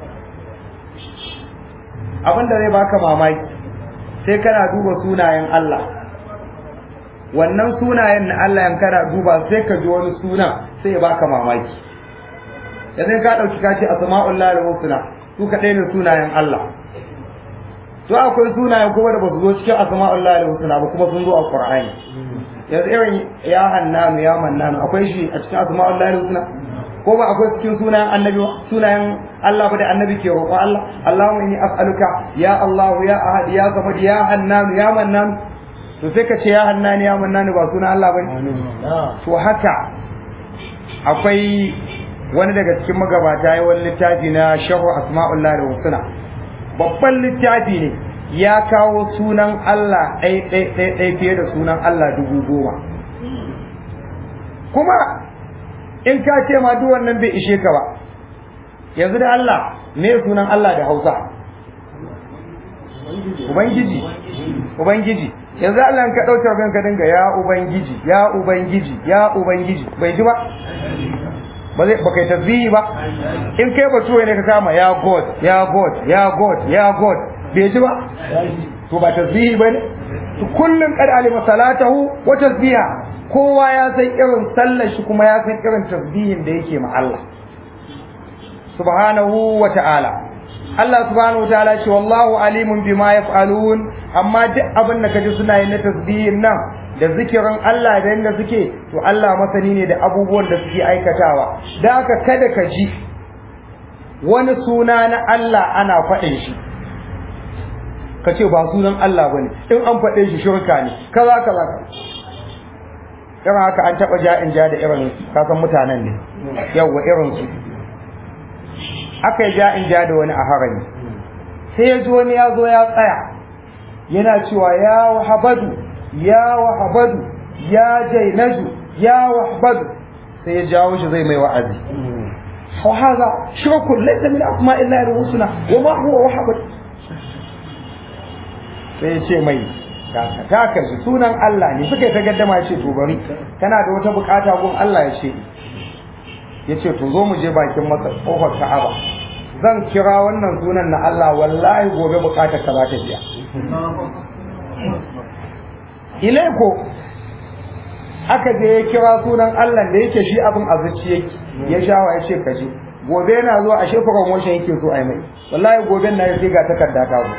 abin da zai baka mamaki sai kana duba sunayen Allah wannan sunayen na Allah yan kana duba sai ka ji wani suna sai ya baka mamaki yanzu ka dauki ka ce asma'ullahi husna su kadai ne sunayen Allah to akwai sunayen kuma da basu zo cikin asma'ullahi husna ba kuma sun zo a Qur'ani yanzu irin ya hannanu ya mannanu akwai shi a cikin asma'ullahi husna ko ba akwai cikin sunayen annabi sunayen Allah ba da annabi ke roƙo Allah Allahumma inni as'aluka ya Allah ya ahad ya samad ya hannan ya mannan to sai ka ce ya hannan ya mannan ba sunan Allah bane to haka akwai wani daga cikin magabata ya wani littafi na sharhu asma'ullahi husna babban littafi ne ya kawo sunan Allah ɗai ɗai ɗai ɗai fiye da sunan Allah dubu goma kuma in ka ce ma duk wannan bai ishe ka ba yanzu da Allah me sunan Allah da Hausa Ubangiji Ubangiji yanzu Allah ka dauke kan ka dinga ya Ubangiji ya Ubangiji ya Ubangiji bai ji ba ba zai ba kai tasbihi ba in kai ba tuwaye ne ka kama ya God ya God ya God ya God bai ji ba to ba tasbihi bane to kullun qad alima salatahu wa tasbiha kowa ya san irin sallar shi kuma ya san irin tasbihin da yake ma Allah subhanahu wa ta'ala Allah subhanahu wa ta'ala ce wallahu alimun bima yaf'alun amma duk abin da kaji suna yi na tasbihin nan da zikirin Allah da yanda suke to Allah masani ne da abubuwan da suke aikatawa da haka kada ka ji wani suna na Allah ana faɗin shi ka ce ba sunan Allah bane in an faɗe shi shirka ne kaza kaza irin haka an taɓa ja'in ja da irin kasan mutanen ne yawwa irin su aka yi ja'in ja da wani a harami sai ya ji wani ya zo ya tsaya yana cewa ya wahabadu ya wahabadu ya jainaju ya wahabadu sai ya jawo shi zai mai wa'azi وهذا شرك ليس من أسماء الله الحسنى وما هو وحبد sai ya ce mai ta kashi sunan Allah ne suka yi ta gaddama ya ce to bari kana da wata bukata gun Allah ya ce ya ce to zo mu je bakin masa kofar Ka'aba zan kira wannan sunan na Allah wallahi gobe bukatar ka za ta biya ilaiko aka je ya kira sunan Allah da yake shi abin a yake ya shawa ya ce kaje gobe yana zuwa a shefa promotion yake so a mai wallahi gobe na ya ga takarda ta zo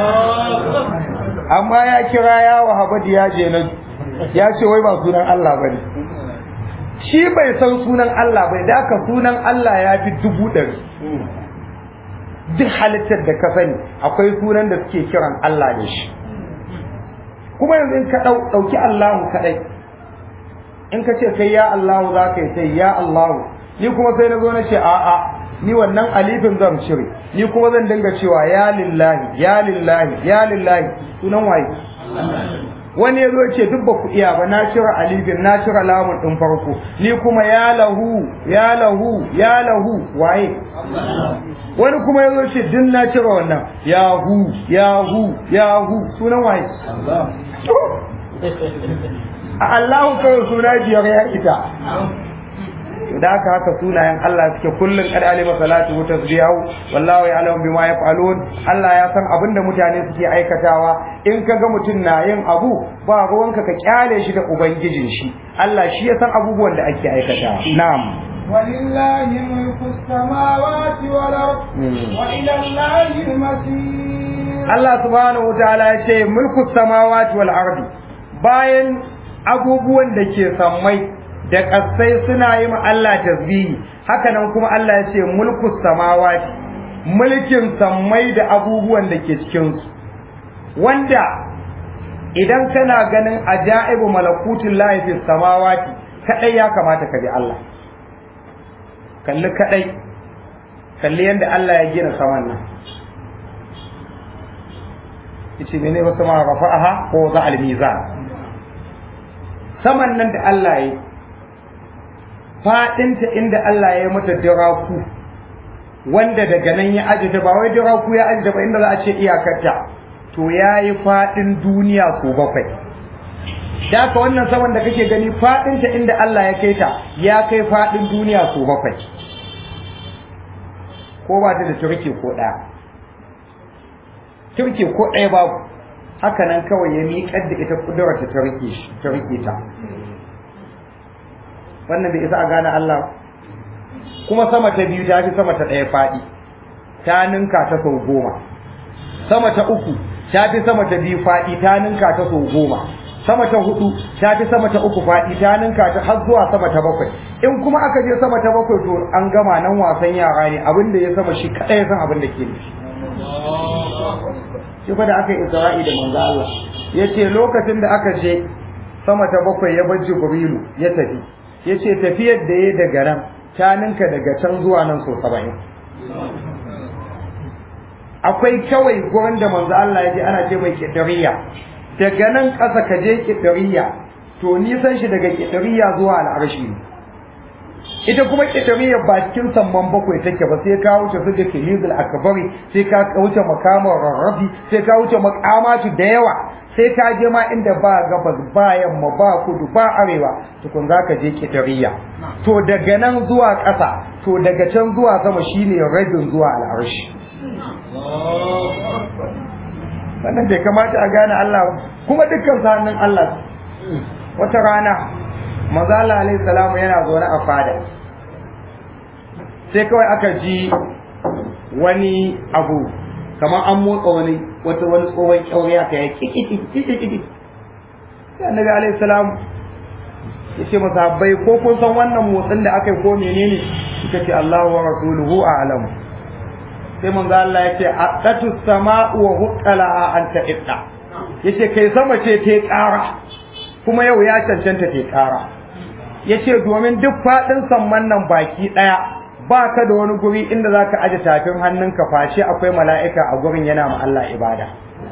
amma ya kira ya wahabadi ya je na ya ce wai ba sunan Allah bane shi bai san sunan Allah bai da aka sunan Allah ya fi dubu ɗari duk halittar da ka sani akwai sunan da suke kiran Allah da shi kuma yanzu in ka ɗauki Allahu kaɗai in ka ce kai ya Allahu za ka yi sai ya Allahu ni kuma sai na zo na ce a'a ni wannan alifin zan cire ni kuma zan dinga cewa ya lillahi ya lillahi ya lillahi sunan waye wani ya zo ce duk ba ku iya ba na cire alifin na cire lamun din farko ni kuma ya lahu ya lahu ya lahu waye wani kuma ya zo ce duk na cire wannan ya hu ya hu ya hu sunan waye a Allahu kawai suna biyar ya ita da haka haka sunayen Allah suke kullun kad alima salatu wa tasbihu wallahu ya'lamu bima yaf'alun Allah ya san abinda mutane suke aikatawa in kaga mutum na yin abu ba ruwanka ka kyale shi da ubangijin shi Allah shi ya san abubuwan da ake aikatawa na'am ولله ملك السماوات والأرض وإلى الله المصير Allah subhanahu wa ta'ala ya ce mulku samawati wal ardi bayan abubuwan da ke sammai da ƙasai suna yi ma Allah tasbihi haka nan kuma Allah ya ce mulku samawati mulkin sammai da abubuwan da ke cikin su wanda idan kana ganin ajaibu malakutin lahi fi samawati kadai ya kamata ka bi Allah kalli kadai kalli yanda Allah ya gina saman nan yace mene ba sama rafa'aha ko za al mizan saman nan da Allah ya faɗinta inda Allah ya mata diraku wanda daga nan ya aje ta ba wai diraku ya aje ta ba inda za a ce iyakarta to ya yi faɗin duniya ko bakwai da ka wannan saman da kake gani faɗinta inda Allah ya kai ta ya kai faɗin duniya ko bakwai ko ba ta da turke ko ɗaya turke ko ɗaya babu haka nan kawai ya miƙar da ita kudurarta ta rike ta wannan bai isa a gane Allah kuma sama ta biyu ta fi sama ta ɗaya faɗi ta ninka ta sau goma sama ta uku ta fi sama ta biyu faɗi ta ninka ta sau goma sama ta hudu ta fi sama ta uku faɗi ta ninka ta har zuwa sama ta bakwai in kuma aka je sama ta bakwai to an gama nan wasan yara ne abin da ya sama shi kaɗai ya san abin da ke nufi shi fa da aka yi isra'i da manzo Allah ya ce lokacin da aka je sama ta bakwai ya bar jibrilu ya tafi ya ce tafiyar da ya daga nan ta ninka daga can zuwa nan so saba'in akwai kawai gurin da manzo Allah ya je ana ce mai kidariya daga nan ƙasa ka je kidariya to nisan shi daga kidariya zuwa al'arshi ita kuma kidariya ba cikin samman bakwai take ba sai ka wuce su da kilizul akbari sai ka wuce makamar rarrafi sai ka wuce makamatu da yawa sai ka je ma inda ba gabas ba yamma ba kudu ba arewa tukun za ka je kidariya to daga nan zuwa ƙasa to daga can zuwa sama shine rabin zuwa al'arshi wannan bai kamata a gane Allah kuma dukkan hannun Allah wata rana manzo Allah alaihi salamu yana zaune a fada sai kawai aka ji wani abu kamar an motsa wani wata wani tsohon kyaure aka yi kikikikikiki sai annabi alaihi salam ya ce masahabbai ko kun san wannan motsin da aka yi ko menene suka ce Allahu wa rasuluhu a'lam sai manzo Allah ya ce aqatu sama'u wa huqqala an ta'idda yace kai sama ce ta ƙara kuma yau ya cancanta ta ƙara yace domin duk faɗin samman nan baki ɗaya ba ka da wani guri inda za ka aje tafin hannunka face akwai mala'ika a gurin yana ma Allah ibada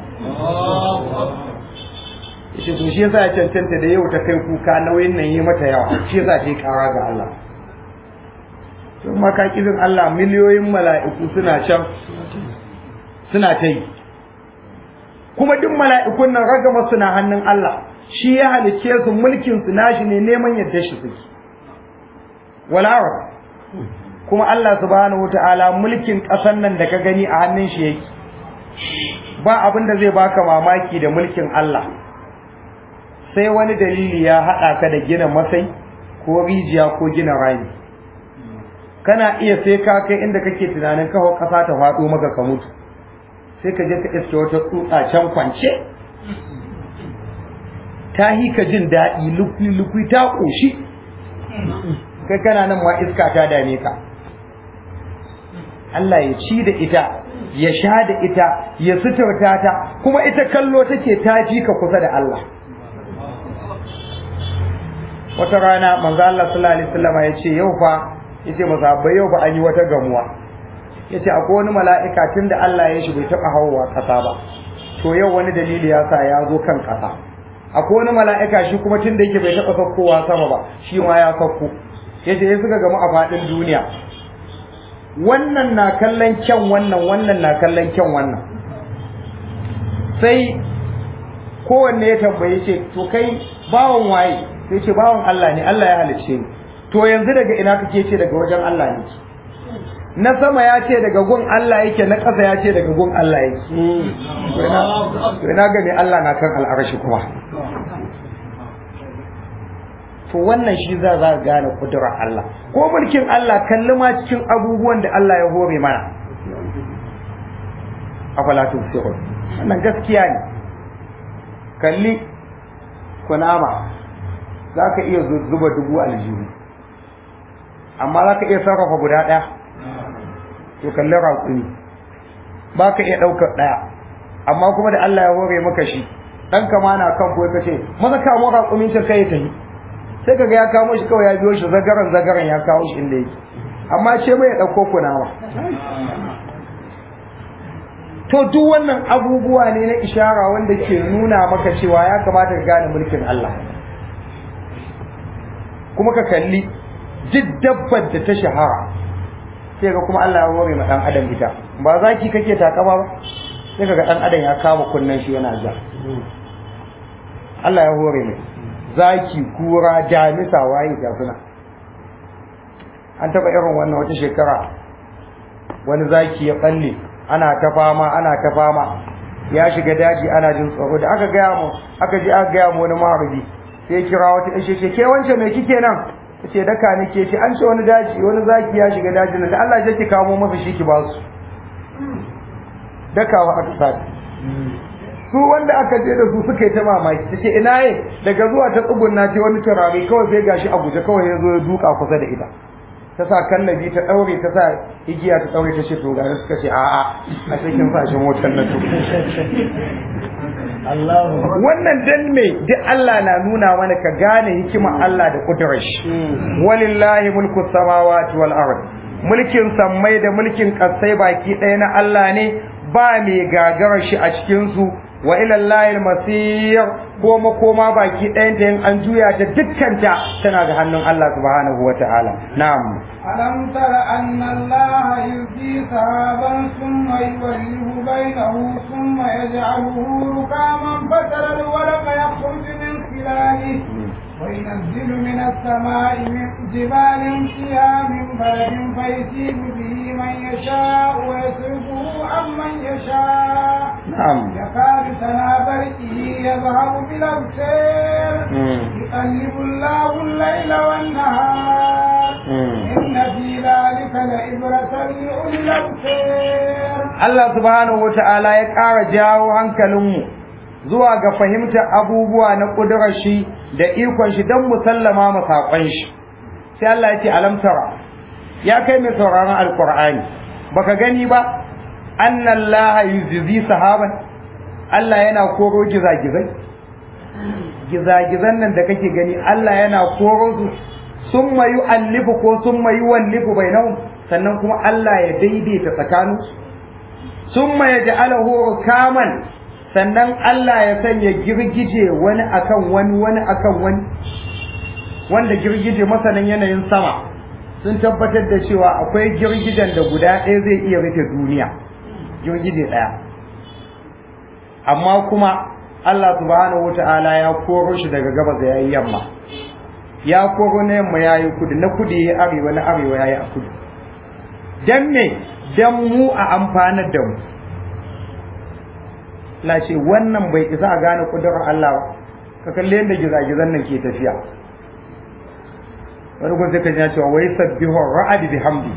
yace to shi yasa ya cancanta da yau ta kai kuka nauyin nan yi mata yawa shi yasa ta ƙara ga Allah to maka kizin Allah miliyoyin mala'iku suna can suna ta yi kuma duk mala'ikun nan ragama suna hannun Allah shi ya halicce su mulkin su nashi ne neman yadda shi suke wala kuma Allah subhanahu wataala mulkin ƙasar nan da ka gani a hannun shi yake ba abin da zai baka mamaki da mulkin Allah sai wani dalili ya haɗa ka da gina masai ko rijiya ko gina rami kana iya sai ka kai inda kake tunanin kawo ƙasa ta faɗo maka ka mutu sai ka je ka iske wata tsutsa can kwance ta hi ka jin daɗi lukui ta ƙoshi kai kana nan ma iska ta dame ka Allah ya ci da ita ya sha da ita ya suturta ta kuma ita kallo take ta ji ka kusa da Allah wata rana manzo Allah sallallahu alaihi wasallam ya ce yau fa yace musabbai yau fa an yi wata gamuwa yace akwai wani mala'ika tunda Allah ya shi bai taba hawowa kasa ba to yau wani dalili ya sa ya zo kan kasa akwai wani mala'ika shi kuma tunda yake bai taba saukowa sama ba shi ma ya sauko yace ya suka gamu a fadin duniya wannan na kallon kyan wannan wannan na kallon kyan wannan sai kowanne ya tambaye ce to kai bawan waye sai ce bawan Allah ne Allah ya halicce ni to yanzu daga ina kake ce daga wajen Allah ne na sama ya ce daga gun Allah yake na ƙasa ya ce daga gun Allah yake to ina ga me Allah na kan al'arshi kuma to wannan shi za za gane kudurar Allah ko mulkin Allah kalli ma cikin abubuwan da Allah ya hore mana afala tusirun wannan gaskiya ne kalli kunama za ka iya zuba dubu aljihu amma za ka iya sarrafa guda ɗaya to kalli raƙumi ba ka iya ɗaukar ɗaya amma kuma da Allah ya hore maka shi ɗan kama na kan kuwa ka ce maza kamo raƙumin can kai ta yi sai ka ga ya kamo shi kawai ya biyo shi zagaran zagaran ya kawo shi inda yake amma ce bai ɗauko kunawa to duk wannan abubuwa ne na ishara wanda ke nuna maka cewa ya kamata ka gane mulkin Allah kuma ka kalli duk dabbar da ta shahara sai ga kuma Allah ya hore ma dan adam ita ba zaki kake takama ba sai ga dan adam ya kama kunnen shi yana ja Allah ya hore mai zaki kura damisa waye ga suna an taba irin wannan wata shekara wani zaki ya balle ana ta fama ana ta fama ya shiga daji ana jin tsoro da aka gaya mu aka ji aka gaya mu wani maharbi sai kira wata ishe ce ke wance me kike nan tace daka nake ce an ce wani daji wani zaki ya shiga dajin da Allah ya ki kawo masa shi ki ba su dakawa aka sati su wanda aka je da su suka yi ta mamaki tace ina ye daga zuwa ta tsugunna ce wani turare kawai sai gashi a guje kawai ya zo ya duka kusa da ita ta sa kallabi ta daure ta sa igiya ta daure ta ce to gari suka ce a'a a cikin fashin motar na to wannan dan me duk Allah na nuna mana ka gane hikimar Allah da kudurar shi walillahi mulku samawati wal ard mulkin sammai da mulkin kasai baki ɗaya na Allah ne ba mai gagarar shi a cikin su wa ila Allahil masir ko makoma baki ɗayan ta yin an juya ta dukkanta tana ga hannun Allah subhanahu wa ta'ala na'am ألم تر أن الله يلقي سحابا ثم يوليه بينه ثم يجعله ركاما فترى الورق يخرج من خلاله وينزل من السماء من جبال فيها من بلد فيصيب به من يشاء ويصرفه عن من يشاء نعم يكاد سنا برقه يذهب بالأبصار يقلب الله الليل والنهار إن في ذلك لعبرة لأولي الأبصار Allah subhanahu wata'ala ya ƙara jawo hankalinmu zuwa ga fahimtar abubuwa na ƙudurar shi da ikon shi don musallama mu saƙon shi sai Allah ya ce alam tara ya kai mai sauraron alƙur'ani baka gani ba annallaha yuzzi sahaban Allah yana koro gizagizai gizagizan nan da kake gani Allah yana koro su sun mayu allifu ko sun mayu wallifu bainahum sannan kuma Allah ya daidaita tsakanin sun ya ja'alahu rukaman sannan Allah ya sanya girgije wani akan wani wani akan wani wanda girgije masanin yanayin sama sun tabbatar da cewa akwai girgijen da guda ɗaya zai iya rufe duniya girgije ɗaya amma kuma Allah subhanahu wata'ala ya koro shi daga gabas ya yi yamma ya koro na yamma ya yi kudu na kudu ya arewa na arewa ya yi a kudu dan me dan mu a amfanar da mu la ce wannan bai isa a gane kudurar Allah ba ka kalle yadda gizagizan nan ke tafiya wani gun sai ka ji cewa wai sabbihu ra'ad bihamdi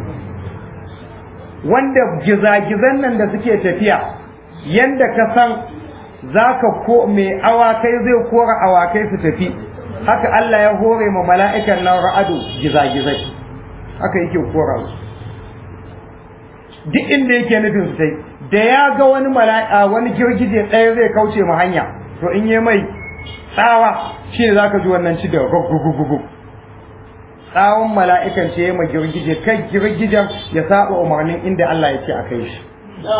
wanda gizagizan nan da suke tafiya yanda ka san zaka ko mai awakai zai kora awakai su tafi haka Allah ya hore ma mala'ikan nan ra'adu gizagizai haka yake kora su duk inda yake nufin su sai da ya ga wani mala'ika wani girgije ɗaya zai kauce mu hanya to in yi mai tsawa shi ne zaka ji wannan ci da gugugugugu tsawon mala'ikan ce ya ma girgije kai girgijen ya saba umarnin inda Allah ya ce a kai shi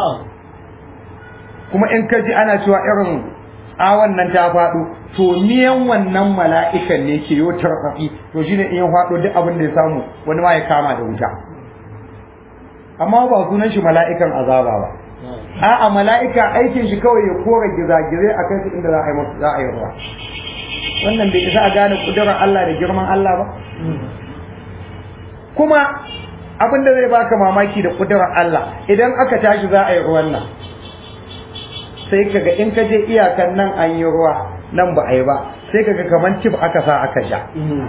kuma in ka ji ana cewa irin tsawon nan ta faɗo to miyan wannan mala'ikan ne ke yau tarfafi to shine in ya faɗo duk abin da ya samu wani ma ya kama da wuta amma ba sunan shi mala'ikan azaba ba a'a mala'ika aikin shi kawai ya kora gizagizai a kai su inda za a yi musu za a yi ruwa wannan bai isa a gane kudurar Allah da girman Allah ba kuma abin da zai baka mamaki da kudurar Allah idan aka tashi za a yi ruwan nan sai kaga in ka je iyakan nan an yi ruwa nan ba a yi ba sai kaga kamar tip aka sa aka sha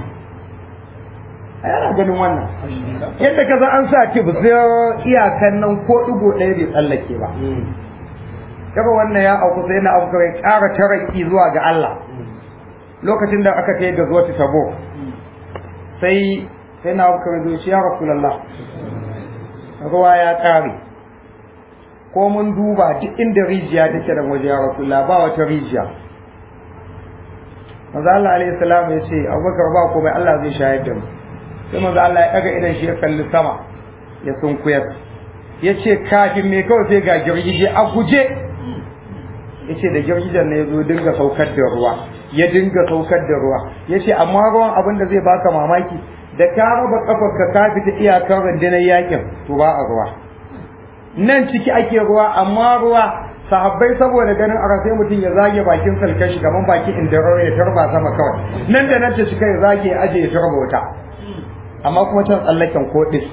a yana ganin wannan yadda ka an sa tip sai iyakan nan ko digo ɗaya bai tsallake ba kaga wannan ya auku sai na auku ya ƙara taraki zuwa ga Allah lokacin da aka kai ga zuwa tabo sai sai na auku ya zo ya rasulullah ruwa ya ƙare ko mun duba duk inda rijiya take da waje ya rasulullah ba wata rijiya manzo Allah alaihi salam ya ce Abubakar ba komai Allah zai shayar da mu sai manzo Allah ya daga idan shi ya kalli sama ya sunkuyar ya ce kafin me kawai sai ga girgije a guje ya ce da girgijen ne ya zo dinga saukar da ruwa ya dinga saukar da ruwa ya ce amma ruwan abin da zai baka mamaki da ka raba kafar ka ka fita iyakar rundunar yakin to ba a ruwa nan ciki ake ruwa amma ruwa sahabbai saboda ganin a sai mutum ya zage bakin salkan shi gaban bakin inda ya tarba sama kawai nan da nan ta cika ya zage ya aje ya tarba wuta amma kuma can tsallaken kodis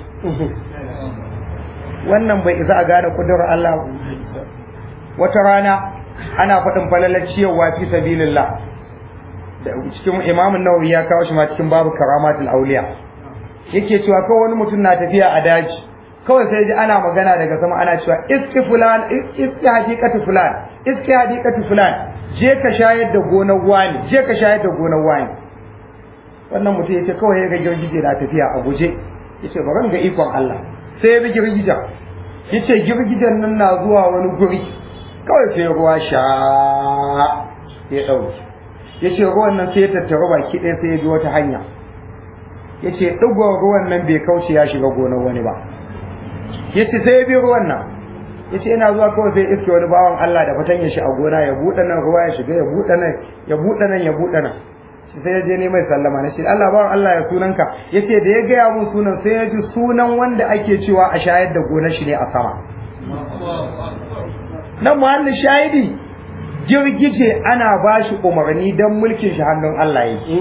wannan bai isa a gane kudurar Allah wata rana ana faɗin falalar ciyarwa fi sabilillah da cikin imamun nawawi ya kawo shi ma cikin babu karamatul auliya yake cewa kawai wani mutum na tafiya a daji kawai sai ji ana magana daga sama ana cewa iski fulan iski haqiqatu fulan iski haqiqatu fulan je ka shayar da gonar wani je ka shayar da gonar wani wannan mutum yace kawai ya ga girgije na tafiya a guje yace bari ga ikon Allah sai ya bi girgijen yace girgijen nan na zuwa wani guri kawai sai ruwa sha ya dauki yace ruwan nan sai ya tattaru baki ɗaya sai ya bi wata hanya yace ɗigon ruwan nan bai kauce ya shiga gonar wani ba yace sai ya bi ruwan nan yace ina zuwa kawai sai iske wani bawan Allah da fatan ya shi a gona ya buɗe nan ruwa ya shiga ya buɗe nan ya buɗe nan ya buɗe nan sai ya je ne mai sallama na shi Allah bawan Allah ya sunanka yace da ya gaya mun sunan sai ya ji sunan wanda ake cewa a shayar da gonar shi ne a sama nan muhallin shahidi girgije ana ba shi umarni don mulkin shi hannun Allah yake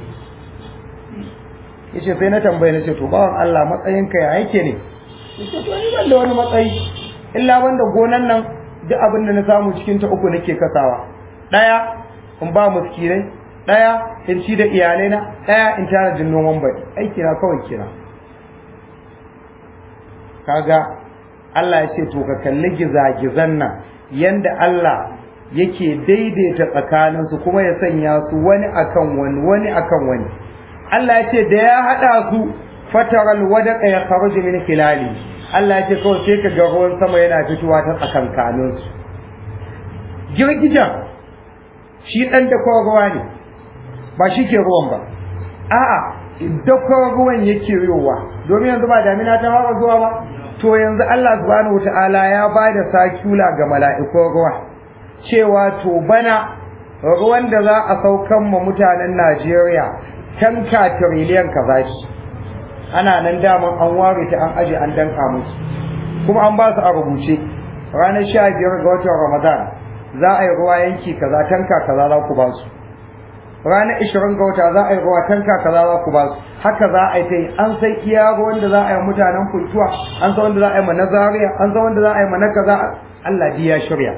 yace sai na tambaye na ce to bawan Allah matsayinka ya yake ne yace to ni ban da wani matsayi illa banda gonan nan duk abin da na samu cikin ta uku nake kasawa daya in ba miskinai daya in ci da iyalai na daya in tara jin noman baki aiki na kawai kira kaga Allah ya ce to ka kalli gizagizan nan yanda Allah yake daidaita tsakaninsu kuma ya sanya su wani akan wani wani akan wani Allah ya ce da ya haɗa su fataral wadaqa ya kharuju min khilali Allah ya ce kawai sai ka ga ruwan sama yana fitowa ta tsakankaninsu girgijan shi ɗan da ruwa ne ba shi ke ruwan ba a'a dakon ruwan yake yowa domin yanzu ba damina ta fara zuwa ba to yanzu Allah subhanahu wataala ya ba da sakula ga mala'ikun ruwa cewa to bana ruwan da za a saukan ma mutanen Najeriya tanka tiriliyan kaza shi ana nan daman an ware ta an aje an danka musu kuma an ba su a rubuce ranar sha biyar ga watan Ramadan za a yi ruwa yanki kaza tanka kaza za ku ba su ranar ishirin ga wata za a yi ruwa tanka kaza za ku ba su haka za a yi ta yi an san iya ruwan da za a yi mutanen kultuwa an san wanda za a yi ma na zaria an san wanda za a yi ma na kaza Allah ji ya shirya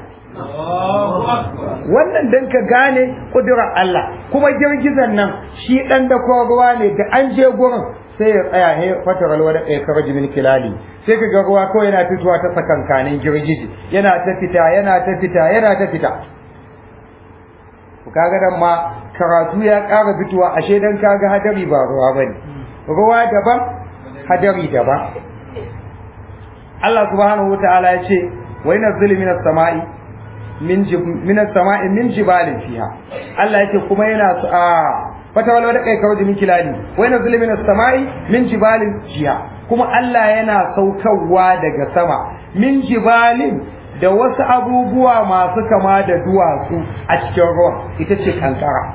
wannan dan ka gane kudurar Allah kuma girgizan nan shi dan da ruwa ne da an je gurin sai ya tsaya he fatar alwada kai karaji min kilali sai ka ga ruwa kawai yana fitowa ta sakankanin girgiji yana ta fita yana ta fita yana ta fita kaga dan ma karatu ya ƙara fitowa ashe dan kaga hadari ba ruwa bane ruwa daban hadari daban Allah subhanahu wataala ya ce wa yanzilu minas sama'i min minas sama'i min jibalin fiha Allah ya ce kuma yana a fata wala da kai kawai min kilali wa yanzilu minas sama'i min jibalin fiha kuma Allah yana saukarwa daga sama min jibalin da wasu abubuwa masu kama da duwatsu a cikin ruwan ita ce kankara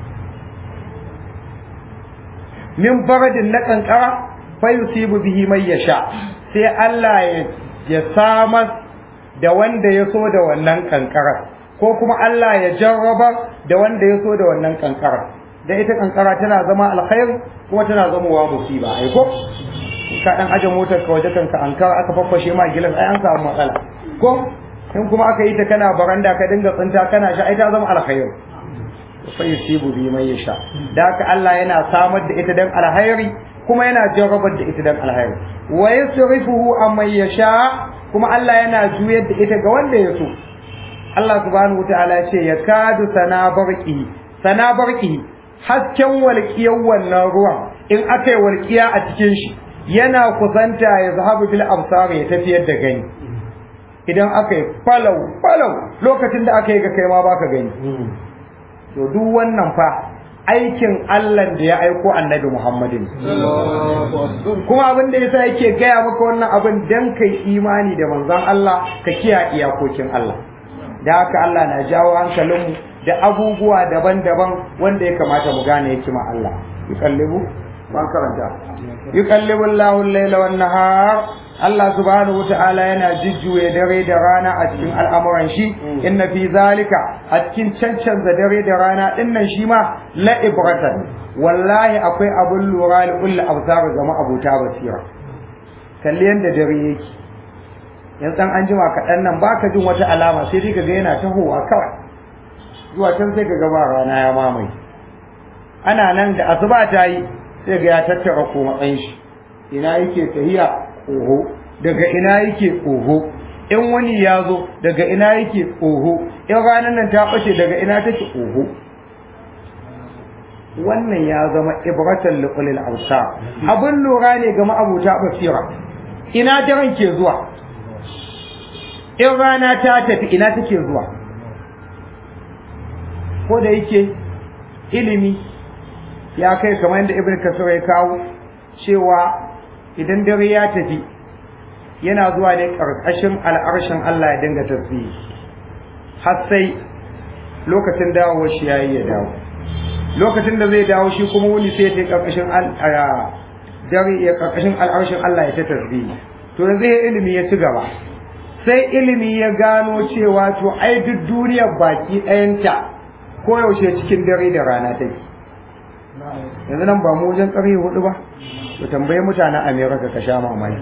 min baradin na kankara fa yusibu bihi mai yasha sai Allah ya samar da wanda ya so da wannan kankara ko kuma Allah ya jarraba da wanda ya so da wannan kankara da ita kankara tana zama alkhair kuma tana zama wa musiba ai ko ka dan aje motar ka waje kanka ankara aka faffashe ma gilas ai an samu matsala ko in kuma aka yi ta kana baranda ka dinga tsinta kana sha ai ta zama alkhair fa yusibu bi man yasha da haka Allah yana samar da ita dan alkhairi kuma yana jarrabar da ita dan alkhairi wa yusrifuhu amman yasha kuma Allah yana juyar da ita ga wanda ya so Allah subhanahu wataala ya ce yakadu sana barqi sana barqi hasken walƙiyar wannan ruwan in aka yi walƙiya a cikin shi yana kusanta ya zahabu bil absar ya tafiyar da gani idan aka yi falau falau lokacin da aka yi ga kai ma baka gani to duk wannan fa aikin Allah da ya aiko annabi Muhammadin kuma abin da yasa yake gaya maka wannan abin dan kai imani da manzon Allah ka kiyaye iyakokin Allah da haka Allah na jawo hankalinmu da abubuwa daban-daban wanda ya kamata mu gane hikima Allah yuqallibu ban karanta yuqallibu Allahu al-laila wan-nahar Allah subhanahu wata'ala yana jujjuye dare da rana a cikin al'amuran shi inna fi zalika a cikin cancanza dare da rana dinnan shi ma la ibratan wallahi akwai abun lura li kulli absar ga abuta basira kalli yanda dare yake yanzu an jima kaɗan nan baka jin wata alama sai dai kaga yana tahowa kawai zuwa can sai kaga ba rana ya mamaye ana nan da asuba ta yi sai ga ya tattara ko matsayin shi ina yake tahiya oho daga ina yake oho in wani ya zo daga ina yake oho in ranar nan ta ɓace daga ina take oho wannan ya zama ibratan liqulil awsa abin lura ne ga ma'abuta basira ina daren ke zuwa in rana ta tafi ina take zuwa ko da yake ilimi ya kai kamar yadda ibn kasir ya kawo cewa idan dare ya tafi yana zuwa ne ƙarƙashin al'arshin Allah ya dinga tasbihi har sai lokacin dawowar shi yayi ya dawo lokacin da zai dawo shi kuma wuni sai ya ƙarƙashin dare ya ƙarƙashin al'arshin Allah ya ta tasbihi to yanzu ya ilimi ya ci gaba sai ilimi ya gano cewa to ai duk duniyar baki ɗayanta koyaushe cikin dare da rana take yanzu nan ba mu wajen ƙarfe hudu ba to tambayi mutanen america ka sha mamaki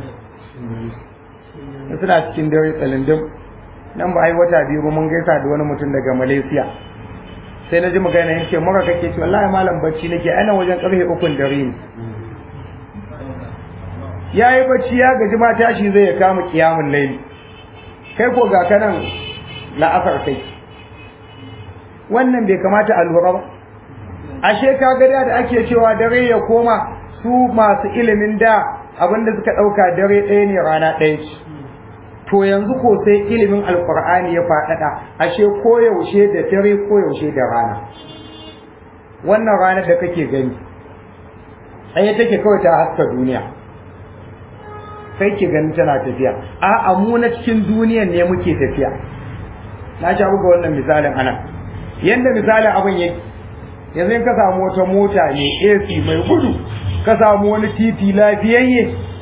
suna cikin dare tsalindin nan ba ai wata biyu ba mun gaisa da wani mutum daga malaysia sai na ji magana ya ce mura kake ce wallahi malam bacci nake ana wajen ƙarfe ukun dare ne ya yi bacci ya gaji ma tashi zai ya kama kiyamun laili kai ko ga kanan la'asar kai wannan bai kamata a lura ba ashe ka ga da ake cewa dare ya koma su masu ilimin da abinda suka ɗauka dare ɗaya ne rana ɗaya ce to yanzu ko sai ilimin alkur'ani ya faɗaɗa ashe koyaushe da dare koyaushe da rana wannan ranar da kake gani tsaye take kawai ta haska duniya sai ki gani tana tafiya a mu na cikin duniyan ne muke tafiya na sha buga wannan misalin ana yanda misalin abin yake yanzu in ka samu wata mota ne AC mai gudu ka samu wani titi lafiyayye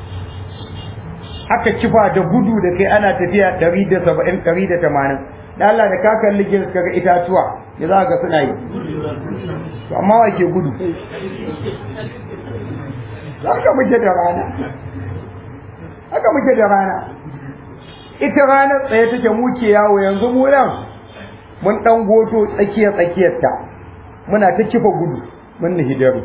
aka kifa da gudu da kai ana tafiya 170 180 da Allah da ka kalli gins kaga itatuwa ya za ga suna yi to amma wa ke gudu haka muke da rana haka muke da rana ita ranar tsaye take muke yawo yanzu mu nan mun dan goto tsakiyar tsakiyarta muna ta kifa gudu mun hidaru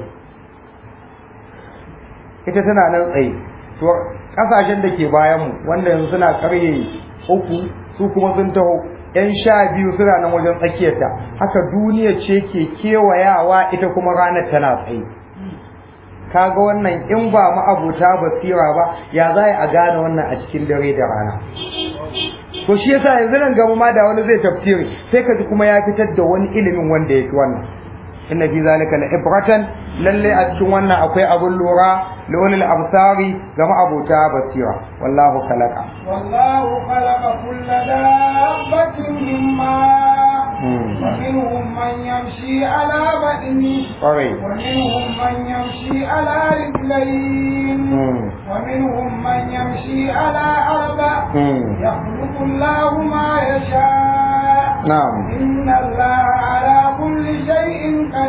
ita tana nan tsaye to kasashen da ke bayan mu wanda yanzu suna karye uku su kuma sun taho yan sha biyu suna nan wajen tsakiyarta haka duniya ce ke kewayawa ita kuma ranar tana tsaye kaga wannan in ba ma'abuta basira ba ya za a gane wannan a cikin dare da rana to shi yasa yanzu nan gaba ma da wani zai tafsiri sai ka ji kuma ya fitar da wani ilimin wanda ya fi wannan inna fi zalika la ibratan lalle a cikin wannan akwai abun lura li ulil absari ga ma'abuta basira wallahu khalaqa wallahu khalaqa kulla dabbatin mimma ومنهم من يمشي على بطنه ƙwarai ومنهم من يمشي على رجلين ومنهم من يمشي على أربع يخلق الله ما يشاء na'am إن الله على كل شيء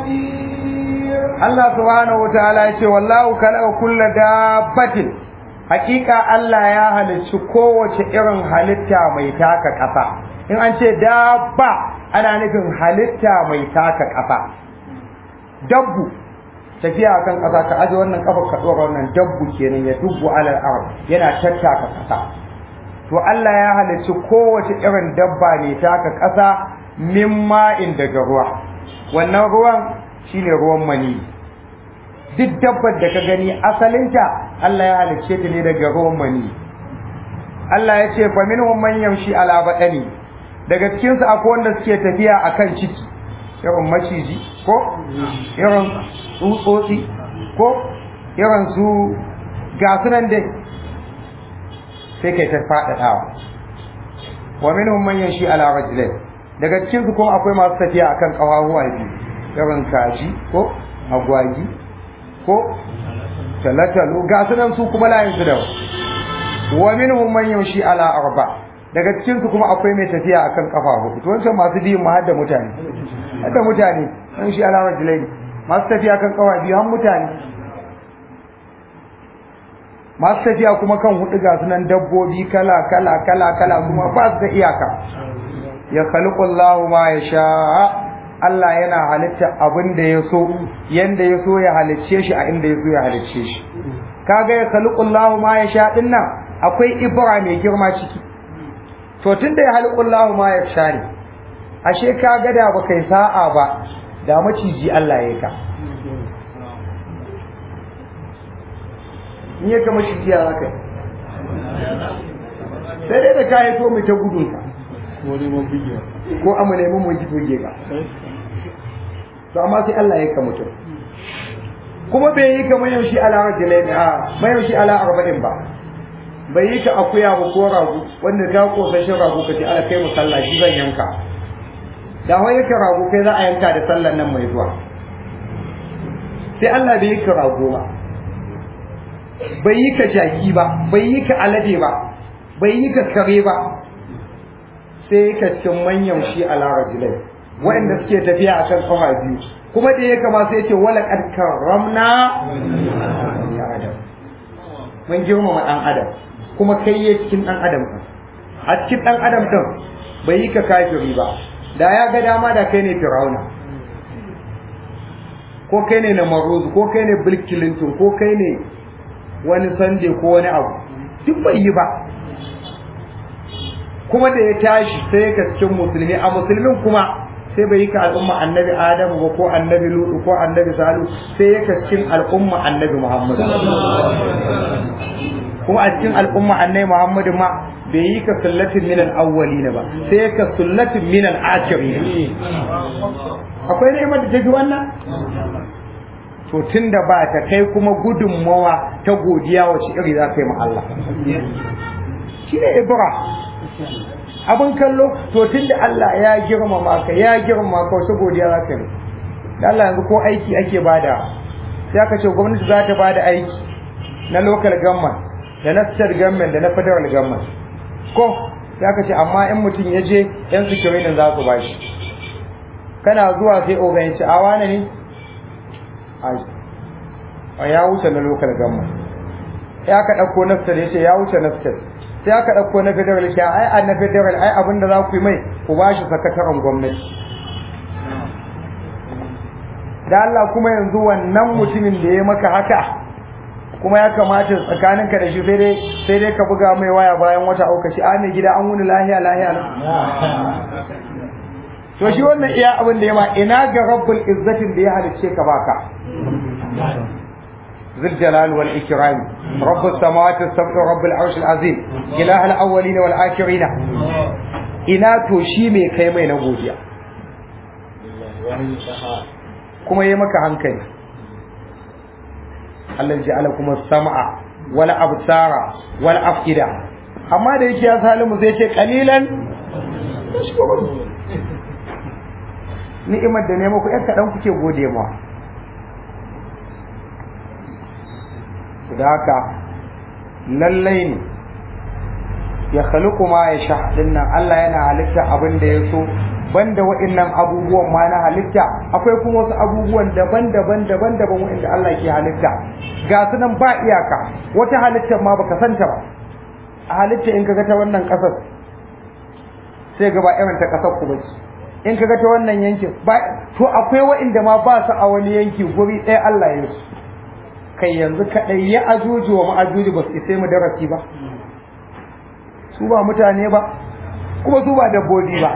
قدير Allah subhanahu wataala ya ce wallahu khalaqa kulla dabbatin hakika Allah ya halicci kowace irin halitta mai taka ƙasa in an ce dabba ana nufin halitta mai taka ƙasa dabbu tafiya kan ƙasa ka aje wannan kafa ka dora wannan dabbu kenan ya dubbu alal ard yana tattaka ƙasa to Allah ya halicci kowace irin dabba ne taka ƙasa min ma'in daga ruwa wannan ruwan shine ruwan mani duk dabbar da ka gani asalinta Allah ya halicce ta ne daga ruwan mani Allah ya ce fa minhum man yamshi ala badani daga cikin su akwai wanda suke tafiya akan ciki irin maciji ko irin tsutsotsi ko irin su gasunan dai sai kai ta faɗaɗawa wa minhum man yamshi ala rajulain daga cikin su kuma akwai masu tafiya akan kafafuwa biyu irin kaji ko agwagi ko talatalo ga su nan su kuma layin su da wa minhum man yamshi ala arba daga cikin su kuma akwai mai tafiya akan kafa hudu to wancan masu biyun ma hadda mutane hadda mutane yamshi ala rajulaini masu tafiya kan kafa biyu har mutane masu tafiya kuma kan hudu ga su nan dabbobi kala kala kala kala kuma ba su da iyaka ya khaliqu Allahu ma yasha Allah yana halitta abin da ya so yanda ya so ya halicce shi a inda ya so ya halicce shi kaga ya khaliqullahu ma ya sha din nan akwai ibra mai girma ciki to tunda ya khaliqullahu ma ya sha ne ashe kaga da baka yi sa'a ba da maciji Allah ya ka in ya ka maciji ya zaka sai dai da ka yi to mai ta gudun ka ko amma neman mu ji toge ka to amma sai Allah ya ka mutum kuma bai yi kamar yau shi ala rajulain a mai yau shi ala arba'in ba bai yi ka akuya ba ko rago wanda ka kosashin rago ka ce ala kai musalla shi zan yanka da wai yake rago kai za a yanka da sallan nan mai zuwa sai Allah bai yi ka rago ba bai yi ka jaki ba bai yi ka alade ba bai yi ka kare ba sai ka cikin manyan shi ala rajulai waɗanda suke tafiya a kan kafa biyu kuma da ya kama sai ce wala kad karramna ya adam mun girmama dan adam kuma kai ya cikin dan adam a cikin dan adam din bai yi ka kafiri ba da ya ga dama da kai ne firauna ko kai ne namaruz ko kai ne bill clinton ko kai ne wani sande ko wani abu duk bai yi ba kuma da ya tashi sai ka cikin musulmi a musulmin kuma sai bai yi ka al'umma annabi adamu ba ko annabi lutu ko annabi salu sai ya ka cikin al'umma annabi muhammadu kuma a cikin al'umma annabi muhammadu ma bai yi ka sullatin min al-awwalin ba sai ka sullatin min al-akhirin akwai ni'imar da ta fi wannan to tunda ba ta kai kuma gudunmawa ta godiya wace iri za ka yi ma Allah shi ne ibra abin kallo to tunda Allah ya girmama ka ya girmama ka wace godiya za ka yi da Allah yanzu ko aiki ake bada sai aka ce gwamnati za ta bada aiki na local government da na state government da na federal government ko sai aka ce amma in mutum ya je yan security za su bashi kana zuwa sai ogan ya ce a wane ne a ya wuce na local government sai aka ɗauko na state ya ce ya wuce na state sai aka ɗauko na federal ya ai a na federal ai abinda za ku yi mai ku ba shi sakataren gwamnati da Allah kuma yanzu wannan mutumin da ya maka haka kuma ya kamata tsakaninka da shi sai dai sai dai ka buga mai waya bayan wata auka shi a mai gida an wuni lahiya lahiya to shi wannan iya abin da ya ma ina ga rabbul izzatin da ya halicce ka baka ذي الجلال والإكرام رب السماوات السبع رب العرش العظيم إله الأولين والآخرين إنا توشي مي كي مي نبوديا كما يمك عنكني الذي جعلكم السمع والأبصار والأفئدة أما da yake ya salimu zai ce kalilan ni'imar da ne muku ƴan kaɗan kuke gode ma da haka lallai ne ya khaliqu ma ya sha dinnan Allah yana halitta abin da ya so banda wa'annan abubuwan ma na halitta akwai kuma wasu abubuwan daban-daban daban-daban wa'anda Allah ke halitta ga su nan ba iyaka wata halittar ma baka santa ba a halitta in kaga ta wannan kasar sai ga ba irin ta kasar ku bace in kaga ta wannan yankin ba to akwai wa'anda ma ba su a wani yanki guri ɗaya Allah ya su kai yanzu kaɗai ya ajuju wa ma'ajuji ba su isai mu darasi ba su ba mutane ba kuma su ba dabbobi ba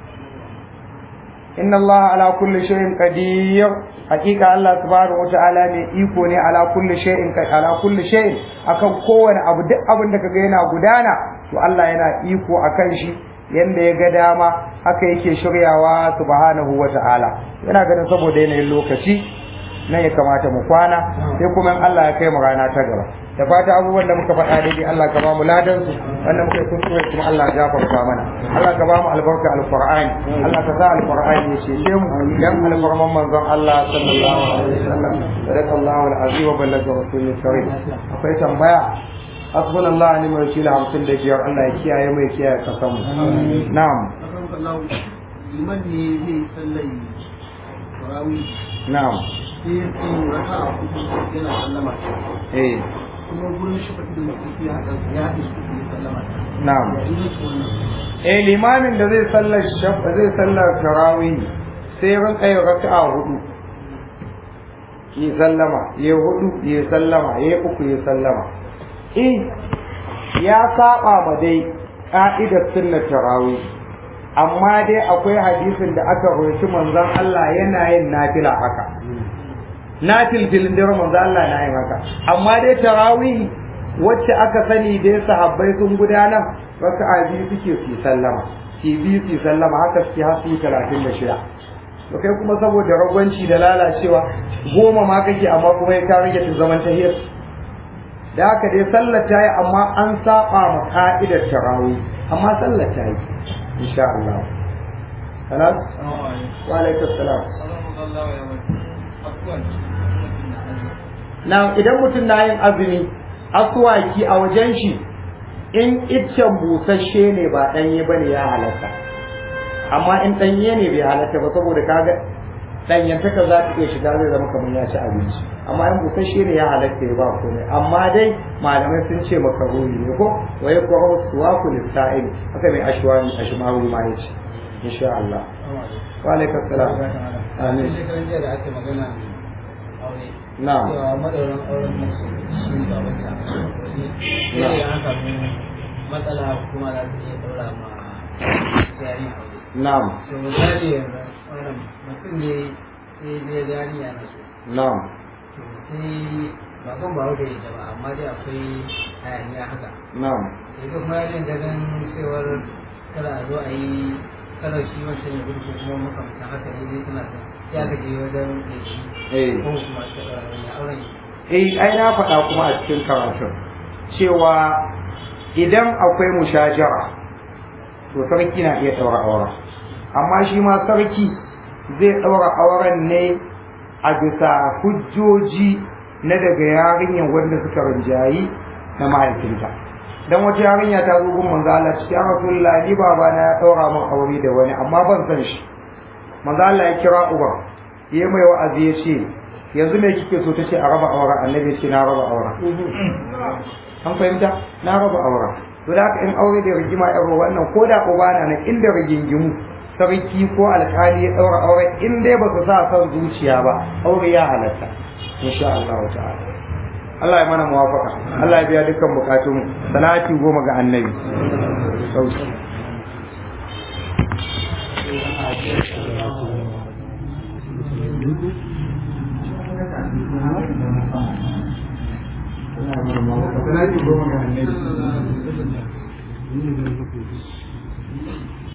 inna Allah ala kulli shay'in qadir hakika Allah subhanahu wata'ala ne iko ne ala kulli shay'in ala kulli shay'in akan kowane abu duk abin da kaga yana gudana to Allah yana iko akan shi yanda ya ga dama haka yake shiryawa subhanahu wata'ala yana ganin saboda yanayin lokaci nan ya kamata mu kwana sai kuma in Allah ya kai mu rana ta gaba da fata abubuwan da muka faɗa daidai Allah ka ba mu ladan su wanda muka yi kuskure kuma Allah ya gafarta mana Allah ka ba mu albarka alqur'ani Allah ka sa alqur'ani ya cece mu dan alfarman manzon Allah sallallahu alaihi wasallam sadakallahu alazim wa ballaga rasulul karim akwai tambaya hasbunallahu wa ni'mal wakeel 55 Allah ya kiyaye mu ya kiyaye kasan mu na'am liman ne zai sallai tarawih na'am sai ya tsaye raka a kudu yana sallama eh kuma gurin shi fata da mutum ya haɗa ya haɗe su ya sallama na'am ya yi su wannan eh limamin da zai sallar shafa zai sallar tarawih sai ran kai raka'a hudu yi sallama ya hudu ya sallama ya uku ya sallama eh ya saba ma dai ka'idar sunnar tarawih amma dai akwai hadisin da aka roci manzon Allah yana yin nafila haka nafil filin da manzon Allah na yin haka amma dai tarawih wacce aka sani dai sahabbai sun gudanar raka'a biyu suke su sallama ki biyu su sallama haka suke har su talatin da shida to kai kuma saboda ragwanci da lalacewa goma ma kake amma kuma ya ka rage ta zaman tahiyar da haka dai sallar ta yi amma an saba ma ka'idar tarawih amma sallar ta yi insha Allah خلاص وعليكم السلام na idan mutum na yin azumi aswaki a wajen shi in iccen busasshe ne ba ɗanye ba ne ya halatta amma in ɗanye ne bai halatta ba saboda kaga ɗanyantaka za ta iya shiga zai zama kamar ya ci abinci amma in busasshe ne ya halatta ya ba komai amma dai malamai sun ce makaroni ne ko wa ya kwaro suwa ku lissa'il haka mai ashwani ashmawi ma ya ce insha Allah wa alaikum salam amin shekaran jiya da ake magana aure na'am cewa madaurin auren masu shi ne babanta sai an samu matsala kuma za su iya daura ma yari aure na'am to misali yanzu wannan mutum ne sai zai gani yana so na'am to sai ba kan ba wuce da ba amma dai akwai hayaniya haka na'am sai kuma yarin ganin cewar kada a zo a yi kada shi wancan ya gudu ko kuma makamantan haka ne dai suna son ya ka je wajen da shi eh ko kuma ta ɗaura ya auren shi eh ai na faɗa kuma a cikin karatun cewa idan akwai mushajara to sarki na iya ɗaura auren amma shi ma sarki zai ɗaura auren ne a bisa hujjoji na daga yarinyar wanda suka rinjayi na mahaifinta dan wata yarinya ta zo gun manzo Allah cikin Rasulullah ni baba na ya ɗaura min aure da wani amma ban san shi manzo Allah ya kira uban ya mai wa'azi ya ce yanzu me kike so tace a raba auren annabi ya ce na raba auren an fahimta na raba auren to da haka in aure da rigima irin wannan ko da uba na nan inda rigingimu sarki ko alkali ya daura aure in dai ba su sa son zuciya ba aure ya halatta insha Allah ta'ala Allah ya mana muwafaka Allah ya biya dukkan bukatun salati goma ga annabi sauki salati goma ga annabi